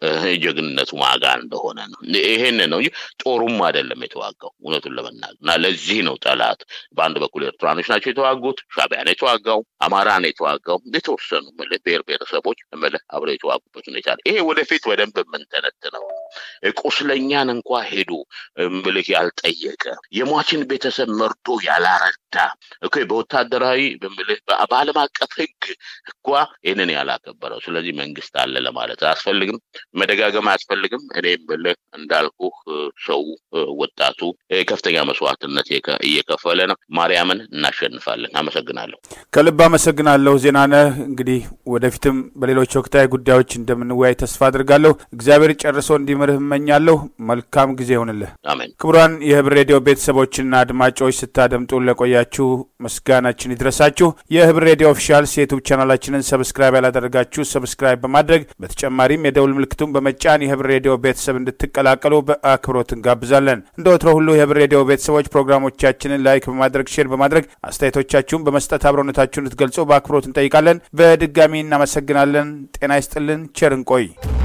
ጀግንነቱ ማጋ እንደሆነ ነው። ይሄን ነው እንጂ ጦሩም አይደለም የተዋጋው እውነቱን ለመናገር እና ለዚህ ነው ጠላት በአንድ በኩል ኤርትራኖች ናቸው የተዋጉት፣ ሻዕቢያ ነው የተዋጋው፣ አማራ ነው የተዋጋው፣ የተወሰኑ ምልህ ብሔር ብሔረሰቦች ምልህ አብረው የተዋጉበት ሁኔታ ይሄ ወደፊት በደንብ የምንተነትነው ቁስለኛን እንኳ ሄዶ ምልህ ያልጠየቀ የሟችን ቤተሰብ መርዶ ያላረዳ እኮ በወታደራዊ ብምልህ በዓለም አቀፍ ሕግ እኳ ይህንን ያላከበረው። ስለዚህ መንግስት አለ ለማለት አያስፈልግም፣ መደጋገም አያስፈልግም። እኔም ብልህ እንዳልኩህ ሰው ወጣቱ ከፍተኛ መስዋዕትነት እየከፈለ ነው። ማርያምን እናሸንፋለን። አመሰግናለሁ። ከልብ አመሰግናለሁ ዜናነህ። እንግዲህ ወደፊትም በሌሎች ወቅታዊ ጉዳዮች እንደምንወያይ ተስፋ አድርጋለሁ። እግዚአብሔር ጨርሶ እንዲምርህ እመኛለሁ። መልካም ጊዜ ይሆንልህ። አሜን። ክቡራን የህብር ሬዲዮ ቤተሰቦችና አድማጮች ስታደምጡ ለቆያችሁ ምስጋናችን ይድረሳችሁ። የህብር ሬዲዮ ኦፊሻልስ የዩቱብ ቻናላችንን ሰብስክራይብ ያላደረጋችሁ ሰብስክራይብ በማድረግ በተጨማሪም የደውል ምልክቱን በመጫን የህብር ሬዲዮ ቤተሰብ እንድትቀላቀሉ በአክብሮት እንጋብዛለን። እንደ ወትሮ ሁሉ የህብር ሬዲዮ ቤተሰቦች ፕሮግራሞቻችንን ላይክ በማድረግ ሼር በማድረግ አስተያየቶቻችሁን በመስጠት አብሮነታችሁን እንድትገልጹ በአክብሮት እንጠይቃለን። በድጋሚ እናመሰግናለን። ጤና ይስጥልን። ቸር እንቆይ።